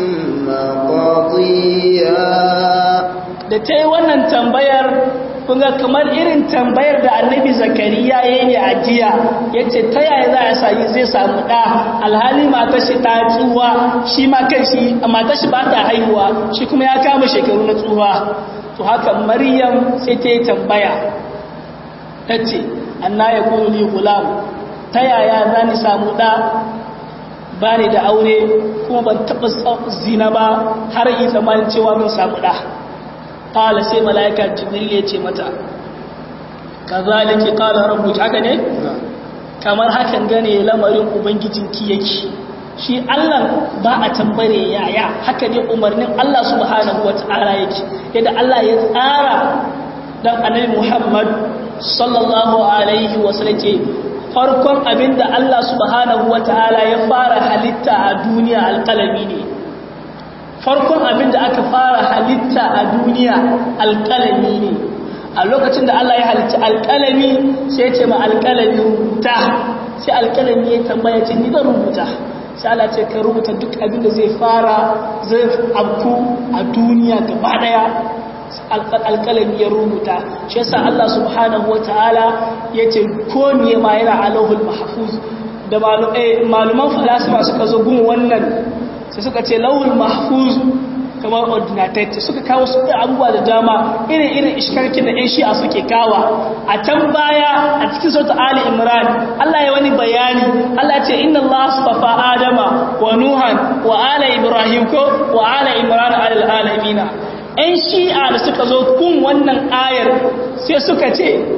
مقضيا da ta yi wannan tambayar kunga kamar irin tambayar da annabi zakariya ya yi a jiya ya ce ta yaya za a sami zai samu ɗa alhali matashi ta tsuwa shi ma kan shi matashi ba ta haihuwa shi kuma ya kama shekaru na tsuwa to haka maryam sai ta yi tambaya ta ce anna ya kunu ni gulam ta yaya za ni samu ɗa ba ni da aure kuma ban taɓa zina ba har yi zamanin cewa mun samu ɗa ƙala sai mala'ika jibril ya ce mata ka zalike ƙala rabu haka ne? kamar hakan gane lamarin ubangijinki yake shi allah ba a tambare yaya haka ne umarnin allah subhanahu wa ta'ala yake yadda allah ya tsara don annabi muhammad sallallahu alaihi wasallam ke farkon abinda allah subhanahu wa ta'ala ya fara halitta a duniya alƙalami ne farkon abin da aka fara halitta a duniya alƙalami ne a lokacin da Allah ya halitta alƙalami sai ce ma alƙalami rubuta sai alƙalami ya tambaya ce ni zan rubuta sai Allah ce ka rubuta duk abin da zai fara zai abku a duniya gaba daya alƙalami ya rubuta shi yasa Allah subhanahu wataala yace ko me ma yana alahul mahfuz da maluman falasifa suka zo gun wannan sai suka ce lawul mahfuz kamar ordinated suka kawo su abubuwa da dama irin-irin ishkarkin da 'yan shi'a suke kawa a can baya a cikin sautu ali imran Allah ya wani bayani Allah ce inna Allah sufafa adama wa nuhan wa ala ibrahim ko wa ala imran alal alamina 'yan shi'a da suka zo kun wannan ayar sai suka ce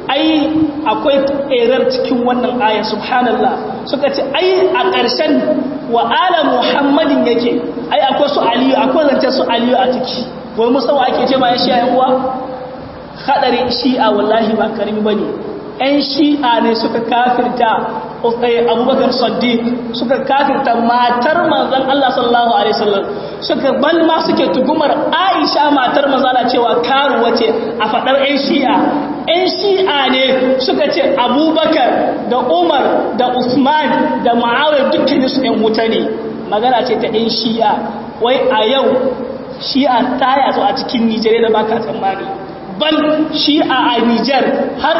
ai akwai erar cikin wannan aya subhanallah suka ce ai a ƙarshen wa ala muhammadin yake ai akwai su aliyu akwai zance su aliyu a ciki wai musawa ake ce ma ya shi yan uwa hadarin shi'a wallahi ba karimi bane yan shi'a ne suka kafirta abubakar saddiq suka kafirta matar manzon Allah sallallahu alaihi wasallam suka bal ma suke tugumar Aisha matar manzon Allah cewa karuwa ce a fadar yan shi'a yan shi'a ne suka ce abubakar da umar da usman da muawiya dukkanin su yan wuta ne magana ce ta yan shi'a wai a yau shi'a ta yazo a cikin Nijeriya da baka tsammani bal shi'a a Nijar har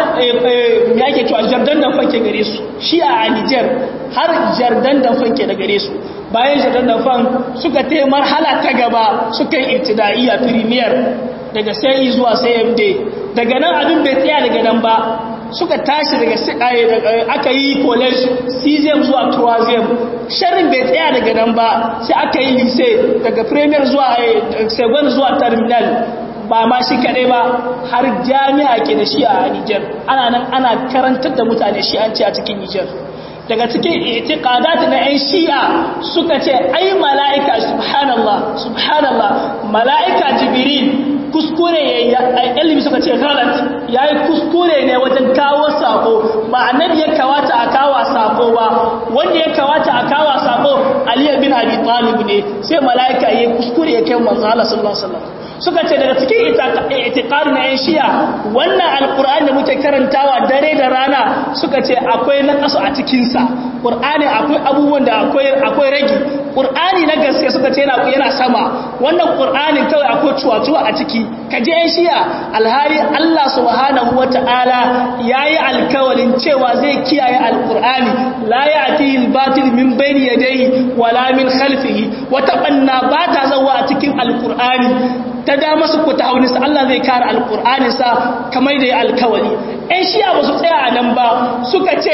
me ake cewa jardan da fanke gare su shi'a a Nijar har jardan da fanke da gare su bayan jardan da fan suka ta marhala ta gaba suka yi ibtidaiya premier daga sai zuwa CMD daga nan abin bai tsaya daga nan ba suka tashi daga aka yi college cesium zuwa troisième sharrin bai tsaya daga nan ba sai aka yi lycée daga premier zuwa second zuwa terminal ba ma shi kaɗai ba har jami'a ke da shi a Nijar ana nan ana karantar da mutane shi an ce a cikin Nijar daga cikin itiqadat na 'yan shi'a suka ce ai mala'ika subhanallah subhanallah mala'ika jibril kuskure ya ilimi suka ce galat yayi kuskure ne wajen kawo sako ba annabi ya kawata a kawo sako ba wanda ya kawata a kawo sako ali bin abi talib ne sai mala'ika yayi kuskure ya kai manzo Allah sallallahu alaihi wasallam suka ce daga cikin itiqadi na yan shi'a wannan alqur'ani da muke karantawa dare da rana suka ce akwai naqasu a cikin sa qur'ani akwai abubuwan da akwai akwai ragi qur'ani na gaske suka ce yana yana sama wannan qur'anin kawai akwai cuwa-cuwa a ciki kaje yan shi'a alhali Allah subhanahu wata'ala yayi alkawalin cewa zai kiyaye alqur'ani la ya'tihi al-batil min bayni yadayhi wala min khalfihi wata banna ba ta zawa a cikin alqur'ani ta dama su ku ta haunisa Allah zai kare alƙur'aninsa kamar da ya alkawali ‘yan shiya ba su tsaya a nan ba suka ce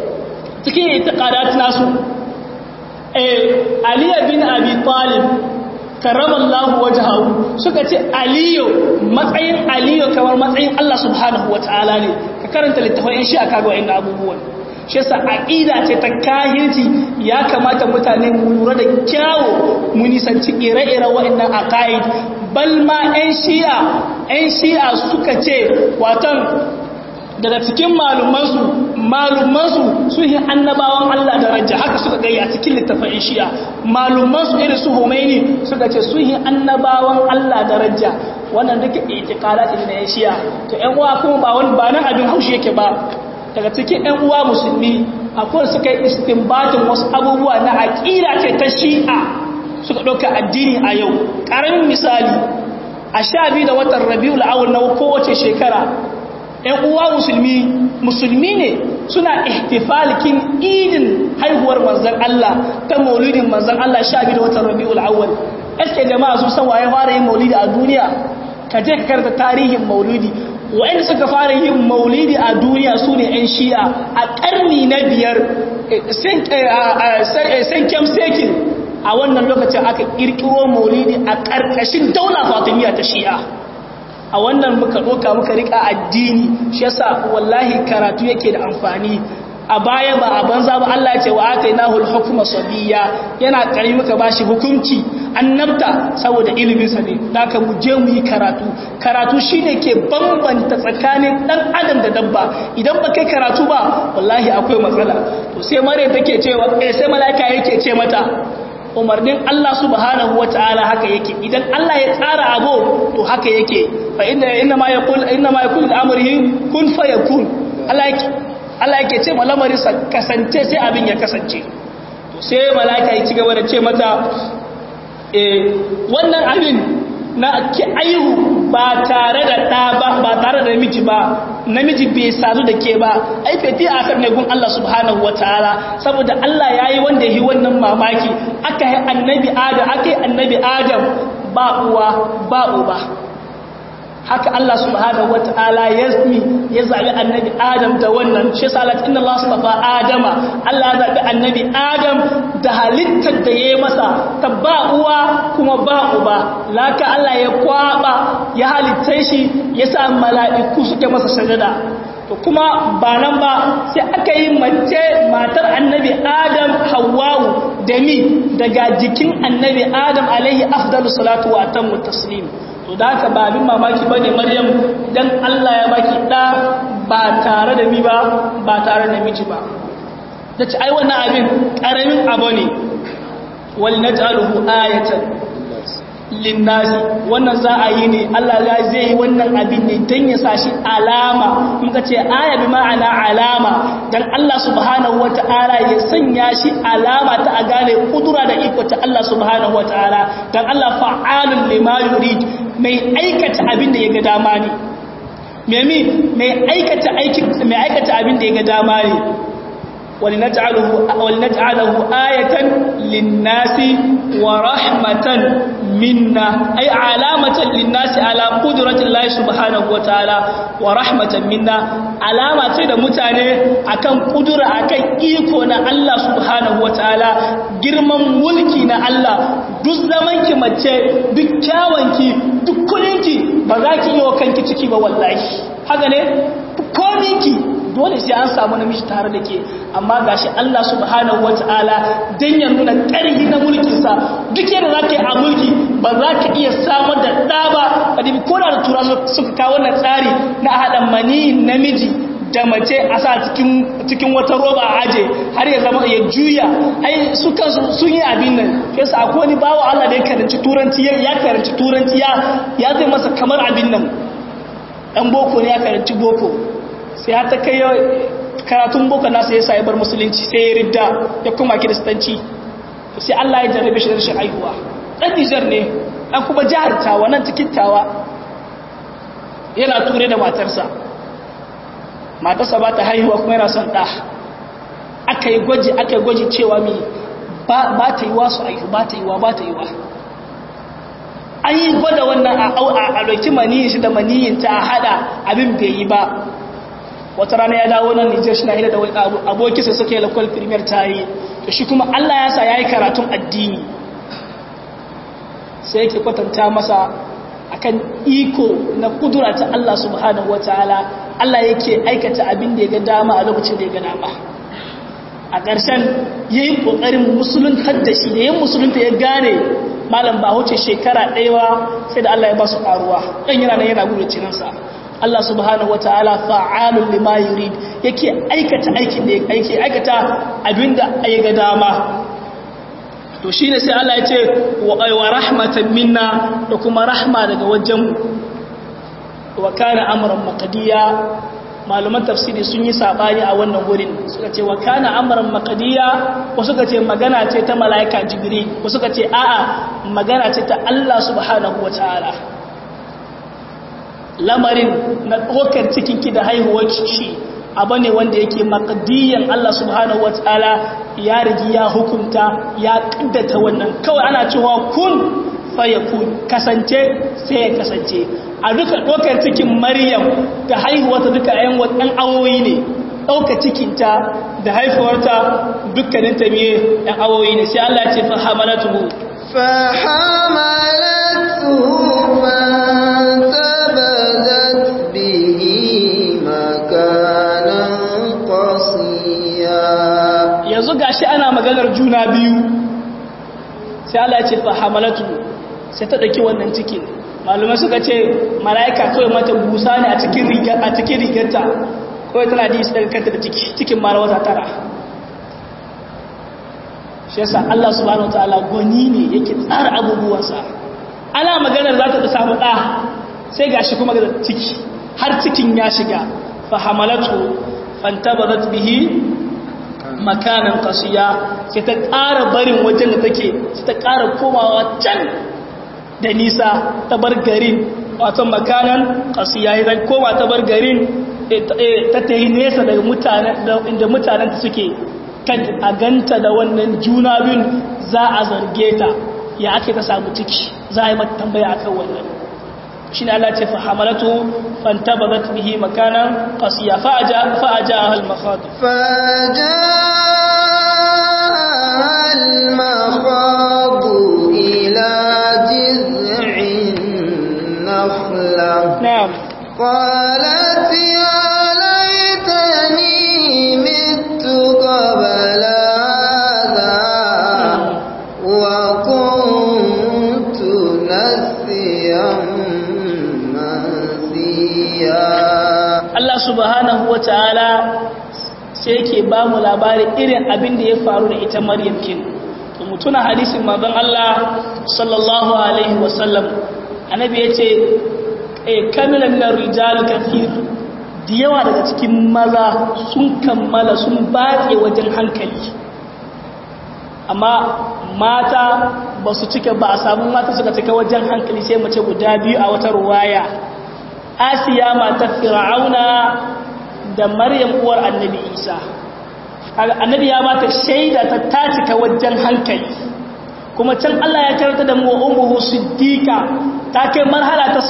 cikin itiƙadat nasu aliyu bin abi talib karramallahu wajahu suka ce aliyu matsayin aliyu kamar matsayin Allah subhanahu wata'ala ne ka karanta littafin ‘yan shiya kaga wa'in abubuwan shi yasa aqida ce ta kahirci ya kamata mutane mu lura da kyawo mu nisanci ire-ire wa'annan aqaid bal ma 'yan shi'a 'yan shi'a suka ce watan daga cikin malumansu malumansu su yi annabawan Allah daraja haka suka gaya a cikin littafin 'yan shi'a malumansu irin su Khomeini suka ce su yi annabawan Allah daraja wannan duka itikala ɗin na 'yan shi'a to 'yan uwa kuma ba wani ba nan abin haushi yake ba daga cikin 'yan uwa musulmi akwai suka yi istinbatin wasu abubuwa na aƙida ce ta shi'a suka ɗauka addini a yau ƙaramin misali a sha biyu da watan rabiu la'awar na kowace shekara ‘yan uwa musulmi musulmi ne suna ihtifalikin idin haihuwar manzan Allah ta maulidin manzan Allah sha biyu da watan rabiu la'awar eske jama'a sun san waye fara yin maulidi a duniya ka je ka karanta tarihin maulidi wa'anda suka fara yin maulidi a duniya su ne 'yan shi'a a ƙarni na biyar sankem sekin a wannan lokacin aka ƙirƙiro maulidi a ƙarƙashin daula fatimiyya ta shi'a a wannan muka ɗoka muka riƙa addini shi yasa wallahi karatu yake da amfani a baya ba a banza ba Allah ya ce wa atainahu al-hukma sabiyya yana kari muka bashi hukunci annabta saboda ilimin sa ne haka mu je mu yi karatu karatu shine ke bambanta tsakanin dan adam da dabba idan ba kai karatu ba wallahi akwai matsala to sai mare take cewa eh sai malaika yake ce mata umarnin Allah subhanahu wataala haka yake idan Allah ya tsara abu to haka yake fa inna inna ma yaqul inna ma yaqul amrihi kun fayakun Allah yake Allah yake ce malamarinsa kasance sai abin ya kasance to sai mala'ika ya ci gaba da ce mata eh wannan abin na ki aihu ba tare da ɗa ba ba tare da namiji ba namiji bai sadu da ke ba ai feti a kan gun Allah subhanahu wataala saboda Allah yayi wanda yi wannan mamaki aka yi annabi Adam aka yi annabi Adam ba uwa ba uba haka Allah subhanahu wata'ala ya ya zabi annabi Adam da wannan shi salat inna Allah subhanahu Adama Allah ya zabi annabi Adam da halittar da yayi masa ta ba uwa kuma ba uba laka Allah ya kwaba ya halitta shi ya sa mala'iku suke masa sajada to kuma ba nan ba sai aka yi mace matar annabi adam hawawu da mi daga jikin annabi adam alaihi afdalu salatu wa atammu taslim to da haka ba abin mamaki ba ne maryam dan allah ya baki ɗa ba tare da mi ba ba tare da miji ba ta ce ai wannan abin ƙaramin abu ne wal naj'aluhu ayatan linnasi wannan za a yi ne Allah ya zai yi wannan abin ne don ya sa shi alama in ka ce aya bi ma'ana alama don Allah subhanahu wata'ala ya sanya shi alama ta a gane kudura da iko ta Allah subhanahu wata'ala don Allah fa'alun lima yurid mai aikata abin da ya ga dama ne memi mai aikata aikin mai aikata abin da ya ga dama ne ولنجعله ولنجعله آية للناس ورحمة منا أي علامة للناس على قدرة الله سبحانه وتعالى ورحمة منا علامة تيدا متاني أكن قدرة أكن إيكونا الله سبحانه وتعالى girman mulki na Allah duk zamanki mace duk kyawanki duk kuninki ba za ki yi wa kanki ciki ba wallahi haka ne kominki dole sai an samu namiji tare da ke amma gashi Allah subhanahu wata'ala dan ya nuna ƙarfi na mulkinsa duk yadda za ka yi a mulki ba za ka iya samar da ɗa ba kadibi ko da tura suka kawo wannan tsari na haɗa mani namiji da mace a sa cikin wata roba a aje har ya zama ya juya ai su kansu sun yi abin nan yasa akwai wani bawa Allah da ya karanci turanci ya karanci turanci ya zai masa kamar abin nan ɗan boko ne ya karanci boko sai ya ta kai karatun boko nasa ya sa bar musulunci sai ya ridda ya kuma kiristanci sai Allah ya jarrabe shi da rashin haihuwa ɗan Nijar ne ɗan kuma jihar tawa nan cikin tawa yana ture da matarsa matarsa ba ta haihuwa kuma yana son ɗa aka yi gwaji aka yi gwaji cewa mi ba ta yi wa su haihu ba ta yi wa ba ta yi wa an yi gwada wannan a ɗauki maniyin shi da maniyin ta a haɗa abin bai yi ba wata rana ya dawo nan Nijar shi na hira da abokinsa suka yi lakwal premier ta yi to shi kuma Allah ya sa ya yi karatun addini sai yake kwatanta masa akan iko na kudura ta Allah subhanahu wataala Allah yake aikata abin da ya ga dama a lokacin da ya ga dama a ƙarshen ya yi ƙoƙarin musuluntar da shi da yin musulunta ya gane malam ba wuce shekara ɗaya sai da Allah ya ba su ƙaruwa ɗan yana nan yana gudu cinansa Allah subhanahu wata'ala fa'alun lima yurid yake aikata aikin da yake aikata abinda ya ga dama to shine sai Allah ya ce wa rahmatan minna da kuma rahma daga wajen wa kana amran maqdiya malaman tafsiri sun yi sabani a wannan wurin suka ce wa kana amran maqdiya ko suka ce magana ce ta malaika jibril ko suka ce a'a magana ce ta Allah subhanahu wata'ala lamarin na ɗaukar cikinki da haihuwar shi abu ne wanda yake makadiyan Allah subhanahu wata'ala ya rigi ya hukunta ya ƙaddata wannan kawai ana cewa kun fayakun kasance sai ya kasance a duka ɗaukar cikin maryam da haihuwarta duka yan waɗannan awoyi ne ɗauka cikinta da haifuwarta dukkanin ta miye ɗan awoyi ne sai Allah ce fahamalatu fahamalatu yanzu gashi ana maganar juna biyu sai Allah ya ce fa hamalatu sai ta daki wannan cikin malumai suka ce malaika kawai mata busa ne a cikin rigar a cikin rigarta kawai tana ji su daga kanta da ciki cikin mara wata tara shi yasa Allah subhanahu wataala goni ne yake tsara abubuwansa ana maganar za ta samu ɗa sai gashi kuma ga ciki har cikin ya shiga fa hamalatu fantabadat bihi makanan kasiya sai ta ƙara barin wajen da take sai ta ƙara komawa can da nisa ta bar garin wato makanan kasiya ya koma ta bar garin ta ta yi nesa daga mutanen inda mutanen suke kan a ganta da wannan juna biyun za a zarge ta ya ake ta samu ciki za a yi mata tambaya akan wannan shi ne Allah ce fahamalatu fantabarat bihi makanan qasiya fa'aja fa'aja al makhad fa'aja al makhad ila jiz'in nakhla na'am qalat ya wata'ala sai yake ba mu labarin irin abin da ya faru da ita maryam kin to mutuna hadisin manzon Allah sallallahu alaihi wasallam annabi yace eh kamila min ar-rijal kathir da yawa daga cikin maza sun kammala sun batse wajen hankali amma mata ba su cika ba a samu mata suka cika wajen hankali sai mace guda biyu a wata ruwaya asiya matar fir'auna da maryam uwar annabi isa annabi ya bata shaida ta ta cika wajen hankali kuma can Allah ya karanta da mu ummuhu siddiqa ta kai marhala ta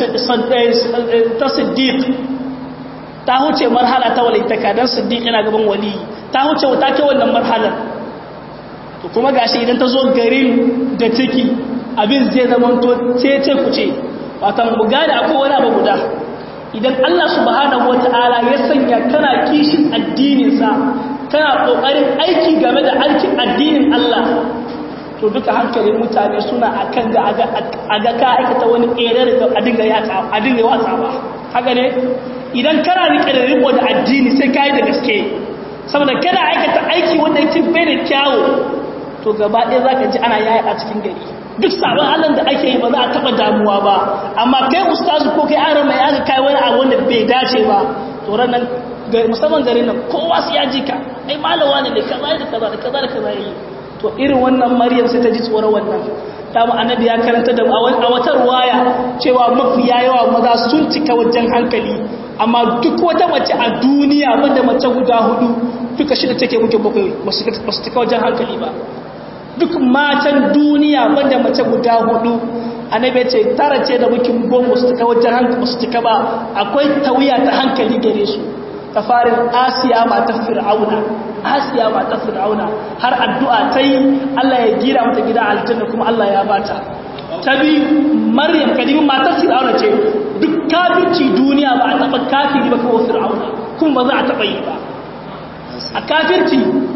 ta siddiq ta huce marhala ta walitaka dan siddiq yana gaban wali ta huce ta kai wannan marhalar to kuma gashi idan ta zo garin da ciki abin zai zama to cece kuce watan mu gane akwai wani abu guda idan Allah subhanahu wataala ya sanya kana kishin addinin sa kana kokarin aiki game da aikin addinin Allah to duka hankalin mutane suna akan ga aga ka aikata wani ƙerar da a dinga yatsa a dinga watsa ba haka ne idan kana rike da riko da addini sai kai da gaske saboda kana aikata aiki wanda yake bai da kyawu to gaba ɗaya za ka ji ana yaya a cikin gari duk sabon allon da ake yi ba za a taɓa damuwa ba amma kai ustazu ko kai an rama ya ga kai wani abu wanda bai dace ba to ranar musamman garin nan kowa su ya jika ai malawa ne da kaza da kaza da kaza da kaza yi to irin wannan maryam sai ta ji tsoron wannan ta mu annabi ya karanta da a wata ruwaya cewa mafiya yawa maza sun cika wajen hankali amma duk wata mace a duniya wanda mace guda hudu duka shida take muke bakwai ba su cika wajen hankali ba duk matan duniya banda mace guda hudu annabi ce tara ce da mukin goma su cika wajen hankali su cika ba akwai tawiya ta hankali gare su ta farin asiya matar fir'auna asiya matar fir'auna har addu'a ta yi Allah ya gira mata gida aljanna kuma Allah ya bata ta bi maryam kadimin matar fir'auna ce duk kafirci duniya ba a taba kafiri ba kawo fir'auna kuma ba za a taba yi ba a kafirci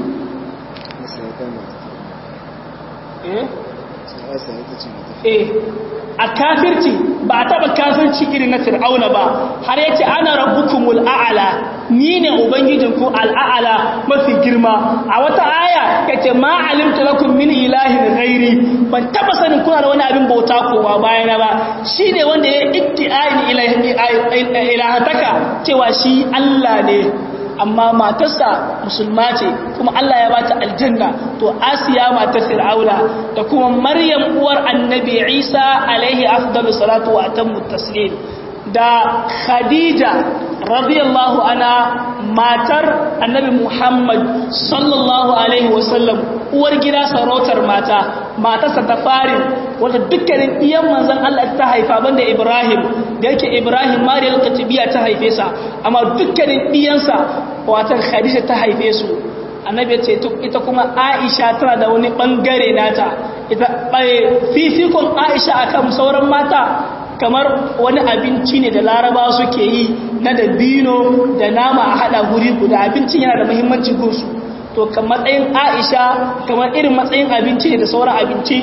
eh a kafirci ba a taba kafirci irin na fir'auna ba har yace ana rabbukumul a'ala ni ne ubangijinku al'a'ala mafi girma a wata aya yace ma alimta lakum min ilahin ghairi ban taba sanin kuna da wani abin bauta kowa bayana ba shine wanda ya iddi'ain ilahataka cewa shi Allah ne amma matarsa musulma ce kuma Allah ya bata aljanna to Asiya matar Fir'auna da kuma Maryam uwar Annabi Isa alaihi afdalu salatu wa atammu taslim da Khadija radiyallahu anha matar Annabi Muhammad sallallahu alaihi wasallam uwar gida sarautar mata matarsa ta farin wanda dukkanin iyan manzon Allah ta haifa banda Ibrahim da yake Ibrahim Mariyal Katibiya ta haife sa amma dukkanin iyansa watan Khadija ta haife su annabi ce ita kuma Aisha tana da wani bangare nata ita fifikon Aisha akan sauran mata kamar wani abinci ne da laraba suke yi na dabino da nama a hada guri guda abincin yana da muhimmanci gunsu to kan matsayin aisha kamar irin matsayin abinci ne da sauran abinci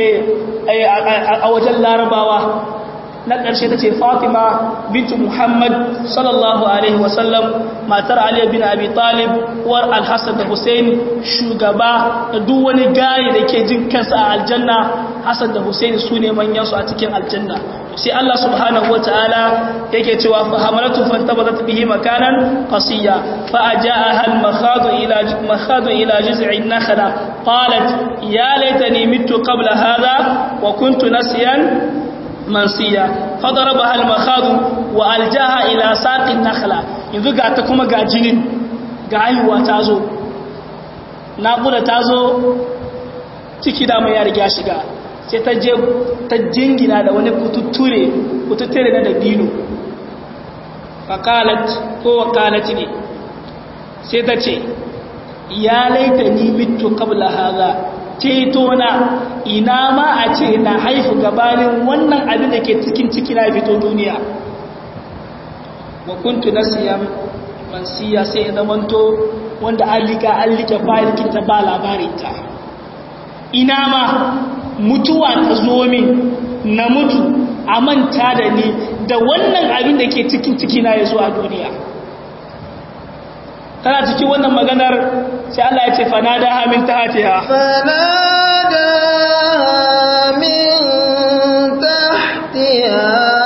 a wajen larabawa na ƙarshe ta ce fatima bintu muhammad sallallahu alaihi wasallam matar aliyu bin abi talib uwar alhassan da hussein shugaba da duk wani gari da ke jin kansa a aljanna hassan da hussein su ne manyansu a cikin aljanna sai allah subhanahu wata'ala yake cewa fa hamalatu fantabadat bihi makanan qasiya fa ajaaha al makhadu ila makhadu ila jiz'i nakhla qalat ya laitani mittu qabla hadha wa kuntu nasiyan mansiya fadarabaha al-makhadu wa aljaha ila saqin nakhla yanzu ga ta kuma ga jinin ga haihuwa ta zo naƙuda ta zo ciki da mai ya riga shiga sai ta je ta jingina da wani kututture kututture na dabino fakalat ko wakalat ne sai ta ce ya laita ni mitu qabla hadha ceto na ina ma a ce na haifu gabanin wannan abin da ke cikin ciki na fito duniya wa kuntu nasiyan mansiya sai ya zamanto wanda an liga an liga bayan ta ba labarinta ina ma mutuwa ta zo min na mutu a manta da ni da wannan abin da ke cikin ciki na ya zuwa duniya tana cikin wannan maganar sai Allah ya ce fanada min tahtiha fanada min tahtiha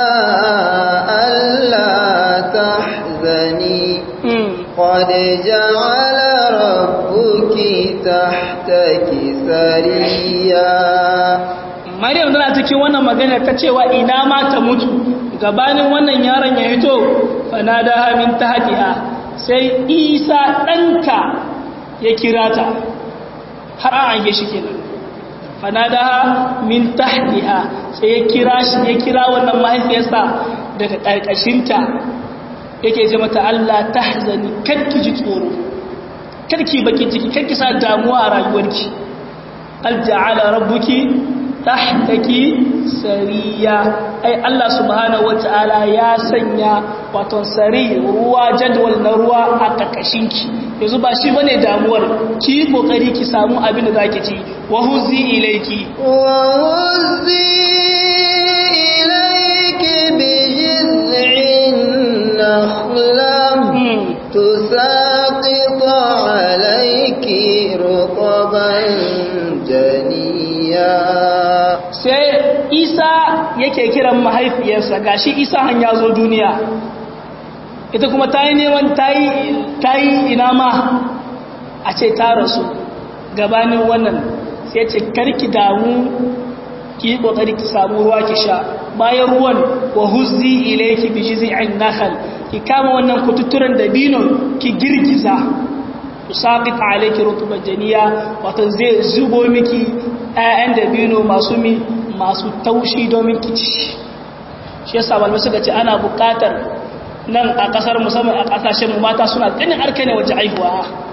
alla tahzani qad ja'ala rabbuki tahtaki sariya Maryam tana cikin wannan maganar ta cewa ina ma ta mutu gabanin wannan yaron ya hito fanada min tahtiha sai isa ɗanka ya kira ta har an ange shi kenan fanadaha min tahtiha sai ya kira shi ya kira wannan mahaifiyarsa daga ƙarƙashinta yake ce mata Allah tahzani karki ji tsoro karki baki ciki karki sa damuwa a rayuwarki alja'ala rabbuki tahtaki sariya ai Allah subhanahu wataala ya sanya wato sari ruwa jadwal na ruwa a kakashinki yanzu ba shi bane damuwar ki kokari ki samu abin da zaki ci wa huzi ilayki wa huzi ilayki bi jiz'in nakhlam tusaqitu alayki rutban janiya sai isa yake kiran mahaifiyarsa gashi isa han ya zo duniya ita kuma ta yi neman ta yi ina ma a ce ta rasu gabanin wannan sai ce karki damu ki yi kokari ki samu ruwa ki sha bayan ruwan wa huzzi ilayki bi jiz'in nakhl ki kama wannan kututturen dabino ki girgiza tusaqit alayki rutuban janiya wato zai zubo miki ƴaƴan dabino masu mi masu taushi domin kici shi yasa malamai suka ce ana buƙatar nan a ƙasar musamman a ƙasashen mu mata suna ganin arka ne waje aihuwa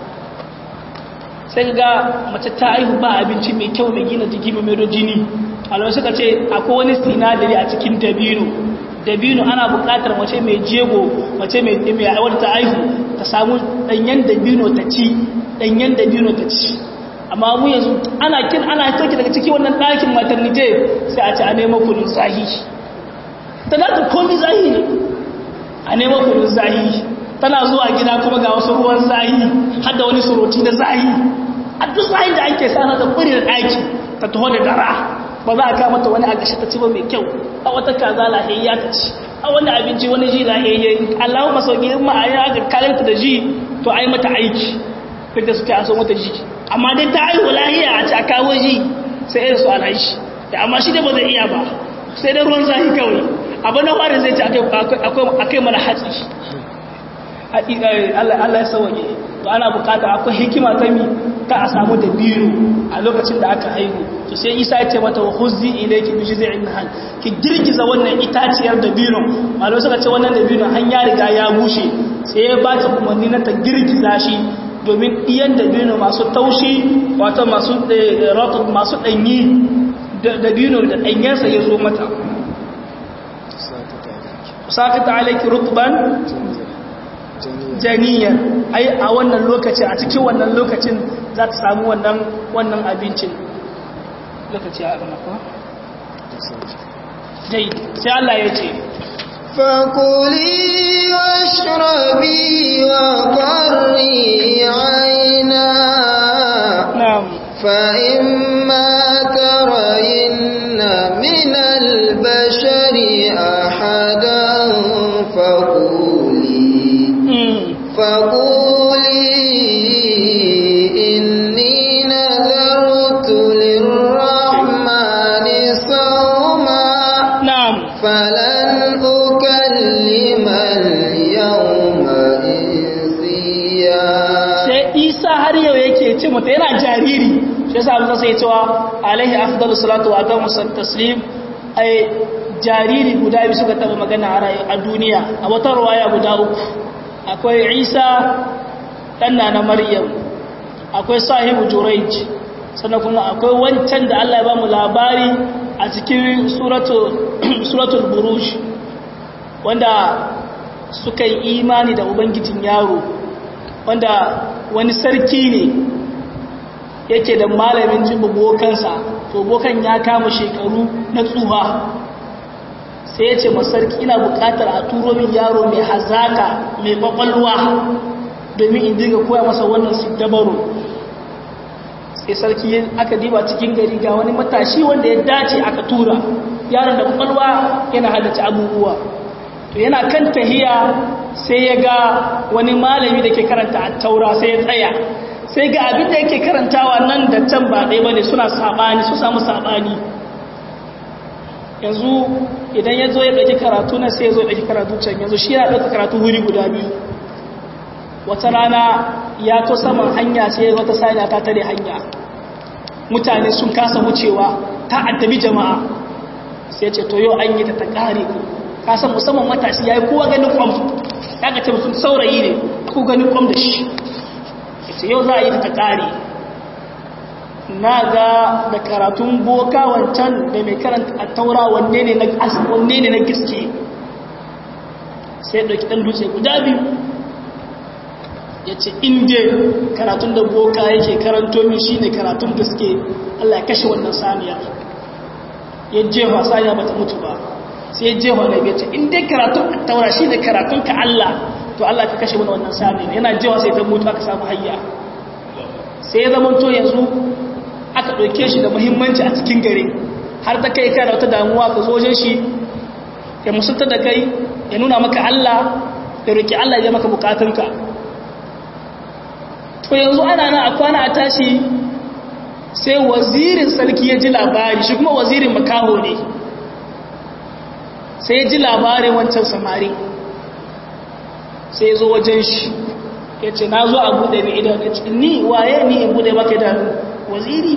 sai ga mace ta aihu ba abinci mai kyau mai gina jiki mai mero jini malamai suka ce akwai wani sinadari a cikin dabino dabino ana buƙatar mace mai jego mace mai wadda ta aihu ta samu ɗanyen dabino ta ci ɗanyen dabino ta ci amma mu yanzu ana kin ana toki daga cikin wannan ɗakin maternity sai a ce a nema kunun zahi talatin komi zahi ne a nema kunun zahi tana zuwa gida kuma ga wasu ruwan zahi har da wani suroti da zahi a duk zahin da ake sana da kuri da ɗaki ta taho da dara ba za a kama ta wani a gashi ta ci ba mai kyau a wata kaza lahiyayya ta ci a wani abinci wani ji lahiyayya allahu masauki in ma a yi aka kalanta da ji to a yi mata aiki duk da suke aso mata ji amma dai ta aihu lahiya a ci a kawo ji sai irin su alaishi da amma shi da ba zai iya ba sai da ruwan zahi kawai abu na farin zai ci akai mana hatsi Allah ya sauke to ana bukata akwai hikima ta mi ta a samu da biyu a lokacin da aka haihu to sai Isa ya ce mata wa huzzi ilayki bi jiz'in nahal ki girgiza wannan itaciyar da biyu malai suka ce wannan da biyu an ya riga ya bushe sai ya ba ta umarni na ta girgiza shi domin ɗiyan da biyu masu taushi wato masu masu ɗanyi da biyu da ɗanyensa ya zo mata sakata alaiki rutban janiyar ai a wannan lokacin a cikin wannan lokacin za ta samu wannan wannan abincin lokaci a gama kuma dai sai Allah ya ce فكلي واشربي وقري عينا na'am فإما ترين من البشر أحدا فقولي mm. فقولي إني نذرت للرحمن صوما na'am فلن أكلم اليوم إنسيا sai isa har yau yake ce mata yana jariri shi yasa abin sai cewa alaihi afdalu salatu wa atamu taslim ai jariri guda biyu suka taba magana a rayu a duniya a wata ruwaya guda uku akwai isa dan na maryam akwai sahibu jurayj sannan kuma akwai wancan da Allah ya ba mu labari a cikin suratul suratul buruj wanda suka yi imani da ubangijin yaro wanda wani sarki ne yake da malamin jin bokansa to bokan ya kama shekaru na tsuha sai ya ce masarki ina bukatar a turo min yaro mai hazaka mai kwakwalwa domin in dinga koya masa wannan siddabaru sai sarki aka diba cikin gari ga wani matashi wanda ya dace aka tura yaron da kwakwalwa yana hadace abubuwa to yana kan tahiya sai ya ga wani malami da ke karanta a taura sai ya tsaya sai ga abin da yake karantawa nan da can ba ɗaya bane suna saɓani su samu saɓani yanzu idan ya zo ya ɗauki karatu na sai ya zo ya ɗauki karatu can yanzu shi yana ɗauka karatu wuri guda biyu wata rana ya to saman hanya sai wata saniya ta tare hanya mutane sun kasa wucewa ta addabi jama'a sai ce to yau an yi ta ta ƙare kasan musamman matashi ya yi kowa ganin kwam ya ga ce mutum saurayi ne ko ganin kwam da shi ce yau za a yi ta ƙare na ga da karatun boka wancan da mai karanta a taura wanne ne na gaske sai ɗauki ɗan dutse guda biyu ya ce inda karatun da boka yake karanto min shi ne karatun gaske allah ya kashe wannan saniya ya jefa saniya ba ta mutu ba sai ya jefa na ya ce inda karatun a taura shi ne karatun ka allah to allah ka kashe wannan saniya yana jefa sai ta mutu aka samu hayya sai ya zama to yanzu aka ɗauke shi da muhimmanci a cikin gari har ta kai kana wata damuwa ka zo wajen shi ya musulta da kai ya nuna maka Allah ya roki Allah ya maka bukatunka to yanzu ana nan a kwana a tashi sai wazirin sarki ya ji labari shi kuma wazirin makaho ne sai ya ji labarin wancan samari sai ya zo wajen shi ya ce na zo a buɗe mai idanu ya ce ni waye ni in buɗe maka idanu waziri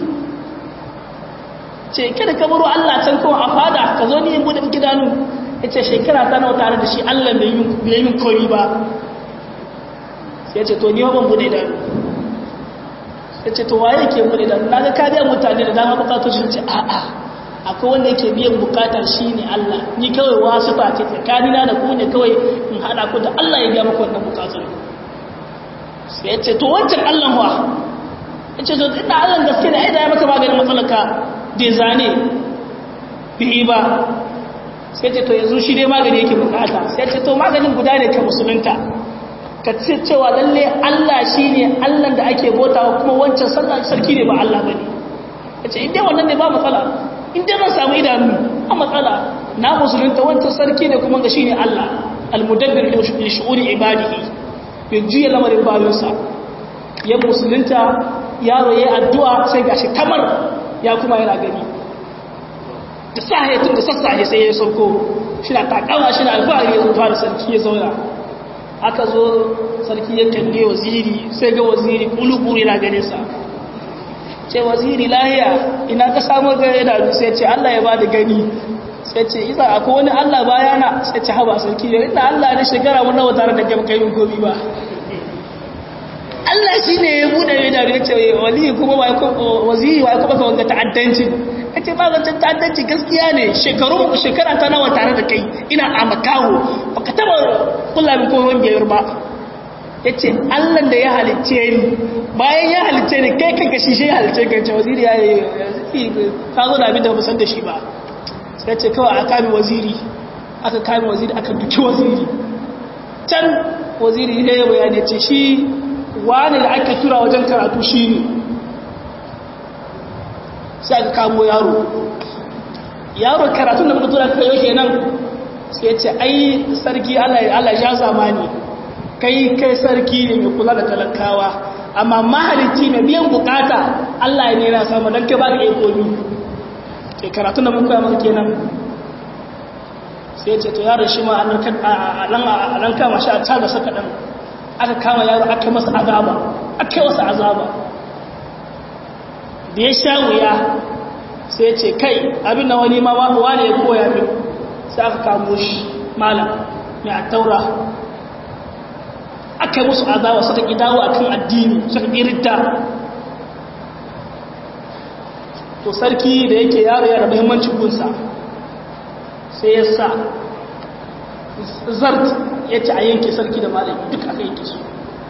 ce kada ka baro Allah can kawai a fada ka zo ni in bude miki danu yace shekara ta nawa tare da shi Allah bai yi min kori ba sai yace to ni ba ban bude danu yace to waye yake bude danu naga ka biya mutane da dama bukatu shi ce a a akwai wanda yake biyan bukata shine Allah ni kawai wasu ba ce tsakanina da ku ne kawai in hada ku da Allah ya biya muku wannan bukatun sai yace to wancan Allah wa ce zo da Allah gaske da aida ya maka maganin matsalaka da zane bihi ba sai ce to yanzu shi dai magani yake bukata sai ce to maganin guda ne ka musulunta ka ce cewa lalle Allah shi ne Allah da ake botawa kuma wancan sallah sarki ne ba Allah bane yace in dai wannan ne ba matsala in dai zan samu idanu a matsala na musulunta wancan sarki ne kuma ga shi ne Allah al-mudabbir li shu'uri ibadihi yaji lamarin bayinsa ya musulunta yaro ya addu'a sai gashi kamar ya kuma yana gani da sahe tun da sassahe sai ya sauko shi na takawa shi na alfahari ya zuwa da sarki ya zauna aka zo sarki ya kalle waziri sai ga waziri kulukuru yana gane sa ce waziri lahiya ina ka samu ga idanu sai ce Allah ya ba da gani sai ce isa akwai wani Allah bayana sai ce haba sarki ya ina Allah na shekara mun nawa tare da kai mun gobi ba Allah shi ne ya buɗe mai daru ya ce wali kuma waziri wa ya kuma ka wanga ta'addanci ya ce ba wancan ta'addanci gaskiya ne shekaru shekara ta nawa tare da kai ina a makaho ba ka taɓa kula min kowon biyar ba ya ce Allah da ya halicce ni bayan ya halicce ni kai kanka shi shi ya halicce ka ce waziri ya yi ka zo da abin da ba san da shi ba sai ce kawai aka kame waziri aka kame waziri aka duki waziri can waziri ya yi bayani ce shi wani da ake tura wajen karatu shi ne sai aka kamo yaro yaro karatun da muka tura ka yau kenan sai ce ai sarki Allah ya zamani kai kai sarki ne mai kula da talakawa amma mahalicci mai biyan bukata Allah ne na samu don ka ba ka ikomi ke karatun da muka maka kenan sai ce to yaron shi ma a nan kama shi a caga saka ɗan aka kama yaro aka masa azaba aka yi masa azaba da ya sha wuya sai ce kai abin da wani ma wani ya koya min sai aka kamo shi malam mai a taura aka yi musu azaba suka ƙi dawo a kan addini suka ƙi ridda to sarki da yake yaro yana muhimmancin gunsa sai ya sa zart ya ce a yanke sarki da malami duk aka yanke su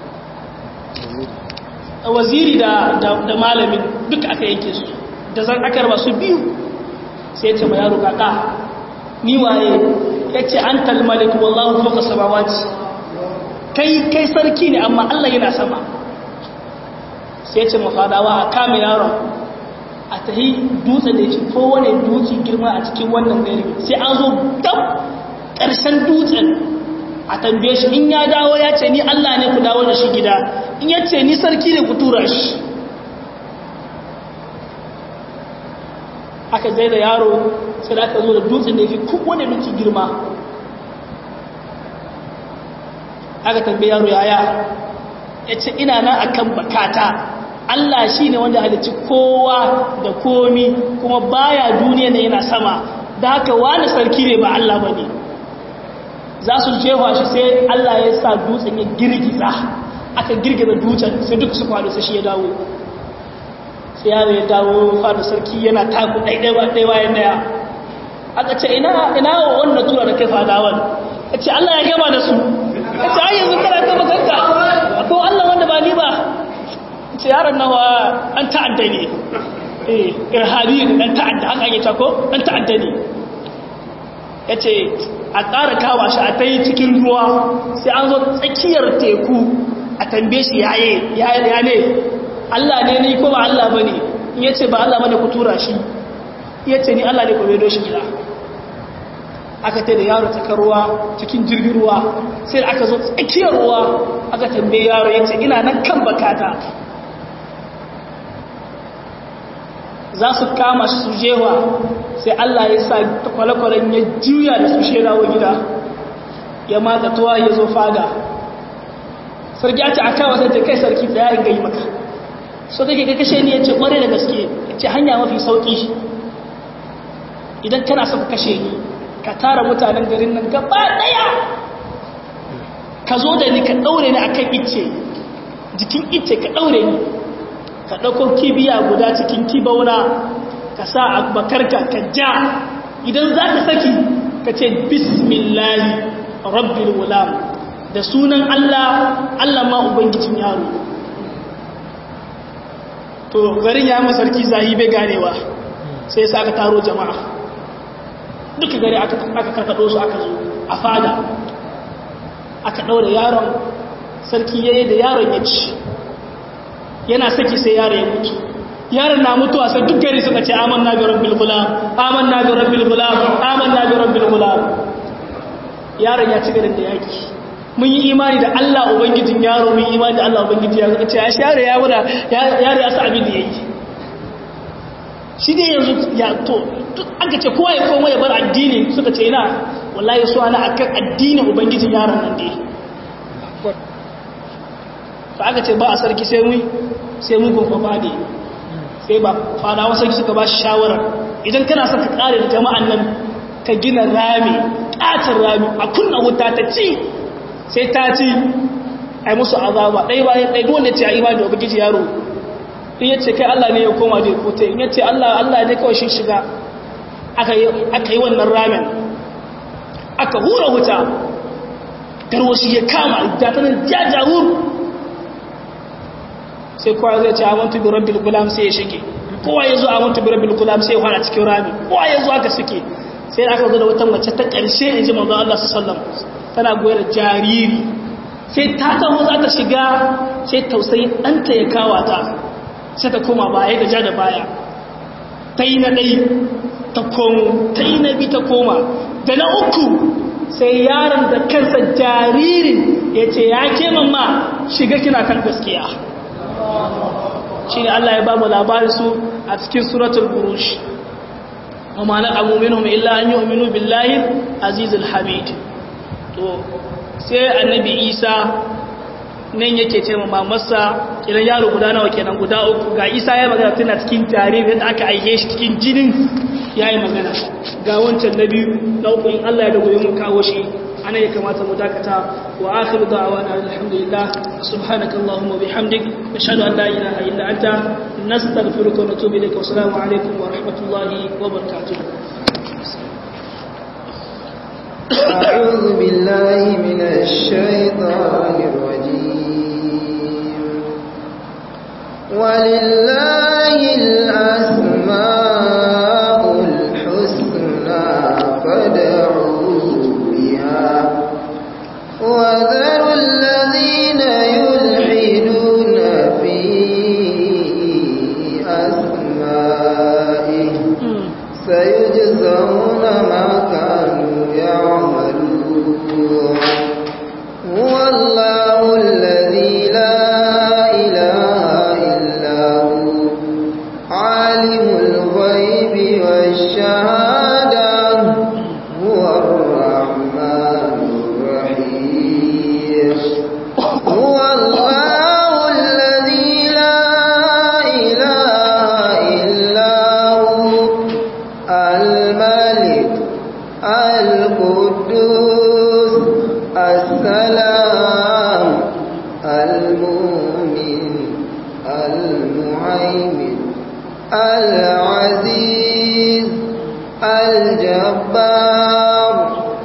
waziri da malamin duk aka yanke su da zan aka raba su biyu sai ya ce ma yaro kaka ni waye ya ce an talmalik wallahu fauka samawati kai kai sarki ne amma Allah yana sama sai ce mafadawa a kame yaron a tahi dutse da ce kowane dutse girma a cikin wannan gari sai an zo gab ƙarshen dutsen a tambaye shi in ya dawo ya ce ni Allah ne ku dawo da shi gida in ya ce ni sarki ne ku tura shi aka zai da yaro sai da aka zo da dutsen da ya fi kowane dutse girma aka tambaye yaro yaya ya ce ina nan akan bakata Allah shi ne wanda halicci kowa da komi kuma baya duniya ne yana sama da haka wani sarki ne ba Allah ba ne za su jefa shi sai Allah ya sa dutsen ya girgiza aka girgiza dutsen sai duk su kwado sai shi ya dawo sai yaro ya dawo fada sarki yana taku ɗaiɗai bayan daya aka ce ina ina wanda tura da kai fadawan ya ce Allah ya gama da su ya ce ai yanzu kana ta makanka ko Allah wanda ba ni ba ce yaron nawa an ta'adda ne eh irhabi dan ta'adda haka ake ko dan ta'adda ne yace a ƙara kawa shi a ta yi cikin ruwa sai an zo tsakiyar teku a tambaye shi yaye ya ne Allah ne ni ko ba Allah bane in yace ba Allah bane ku tura shi yace ni Allah ne ku bedo shi gida aka ta da yaro tsakar ruwa cikin jirgin ruwa sai da aka zo tsakiyar ruwa aka tambaye yaro yace ina nan kan bakata za su kama shi su jewa sai Allah ya sa kwale-kwalen ya juya da su sherawa gida ya matsa tuwa ya zo fada sarki ya ce a kawo sai kai sarki tsaya in gai maka so take ka kashe ni ya ce kware da gaske ya ce hanya mafi sauƙi shi idan kana son kashe ni ka tara mutanen garin nan gaba ɗaya ka zo da ni ka ɗaure ni akan icce jikin icce ka ɗaure ni ka ɗauko kibiya guda cikin kibauna ka sa a bakarka ka ja idan za ka saki ka ce bismillahi rabbil wulam da sunan Allah Allah ma ubangijin yaro to garin ya masarki zahi bai ganewa sai sa aka taro jama'a duka gari aka karkaɗo su aka zo a fada aka ɗaure yaron sarki yayi da yaron ya ci yana saki sai yaro ya mutu yaron na mutuwa sai duk gari suka ce amanna bi rabbil gulam amanna bi rabbil gulam amanna bi rabbil gulam yaron ya ci garin da yaki mun yi imani da Allah ubangijin yaro mun yi imani da Allah ubangijin yaro suka ce ya share ya wada yaro ya sa abin da yake shi dai yanzu ya to aka ce kowa ya koma ya bar addini suka ce ina wallahi su ana akan addinin ubangijin yaron nan dai fa aka ce ba a sarki sai mu sai mu gofa fadi sai ba fadawa sarki suka ba shi shawara idan kana son ka kare da jama'an nan ka gina rami katin rami a kunna wuta ta ci sai ta ci ai musu azaba dai bayan dai dole ce a imani da ubangiji yaro in yace kai Allah ne ya koma da kote in yace Allah Allah ne kawai shi shiga aka yi aka yi wannan ramin aka hura wuta garwashi ya kama da ta nan jajawur sai kowa zai ce amantu bi rabbil gulam sai ya shige kowa ya zo amantu bi rabbil gulam sai ya fara cikin rami kowa ya zo aka suke sai aka zo da wata mace ta ƙarshe in ji manzo Allah sallallahu alaihi wasallam tana goyar da jariri sai ta taho za ta shiga sai tausayin ɗanta ya kawa ta sai ta koma baya da ja da baya ta yi na ɗai ta komo ta yi na bi ta koma da na uku sai yaron da kansa jaririn ya ce ya ke mamma shiga kina kan gaskiya shi ne Allah ya ba mu labarin su a cikin suratul burush wa ma naqamu minhum illa an yu'minu billahi azizul hamid to sai annabi Isa nan yake ce ma mamarsa kiran yaro guda nawa kenan guda uku ga Isa ya magana tana cikin jaririn da aka aike shi cikin jinin yayi magana ga wancan na biyu na uku in Allah ya da gobe mun kawo shi ana ya kamata mu dakata wa akhiru da'wana alhamdulillah subhanaka allahumma bihamdik nashhadu an la ilaha illa anta nastaghfiruka wa natubu ilayka wa assalamu alaikum wa rahmatullahi wa barakatuh أعوذ بالله من الشيطان الرجيم ولله الأسماء الحسنى فادعوه بها وذروا الذين يجزون ما كانوا يعملون هو الله الذي لا إله إلا هو عالم الغيب والشهادة هو الرحمن الرحيم هو الله الذي لا إله إلا هو الملك القدوس السلام المؤمن المهيمن العزيز الجبار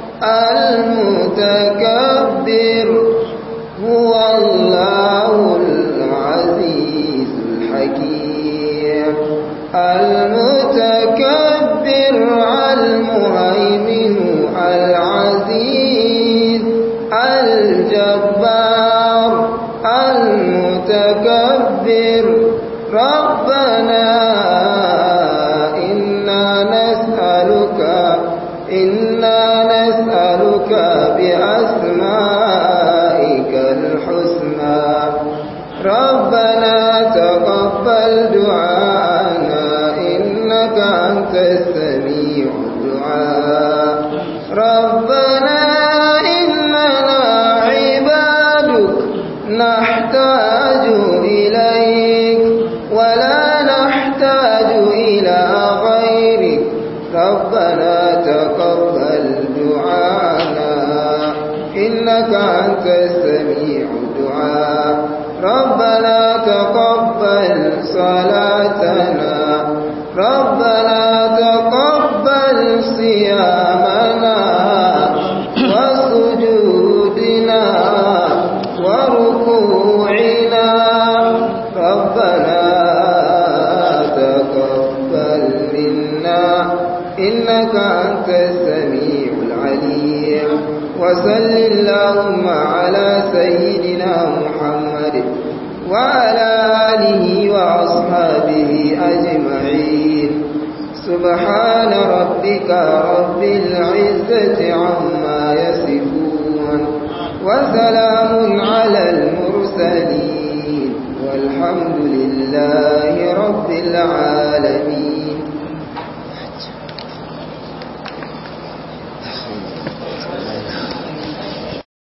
المتكبر هو الله العزيز الحكيم المتكبر المهيمن العزيز الجبار المتكبر ربنا إنا نسألك إنا نسألك بأسمائك الحسنى ربنا تقبل دعاءنا إنك أنت السميع الدعاء ربنا إننا عبادك نحتاج إليك ولا نحتاج إلى غيرك ربنا تقبل دعانا إنك أنت السميع الدعاء ربنا تقبل صلاتنا ربنا تقبل صيامنا وسجودنا وركوعنا ربنا تقبل منا إنك أنت السميع العليم وصل اللهم على سيدنا محمد وعلى آله وأصحابه أجمعين سبحان ربك رب العزة عما يصفون وسلام على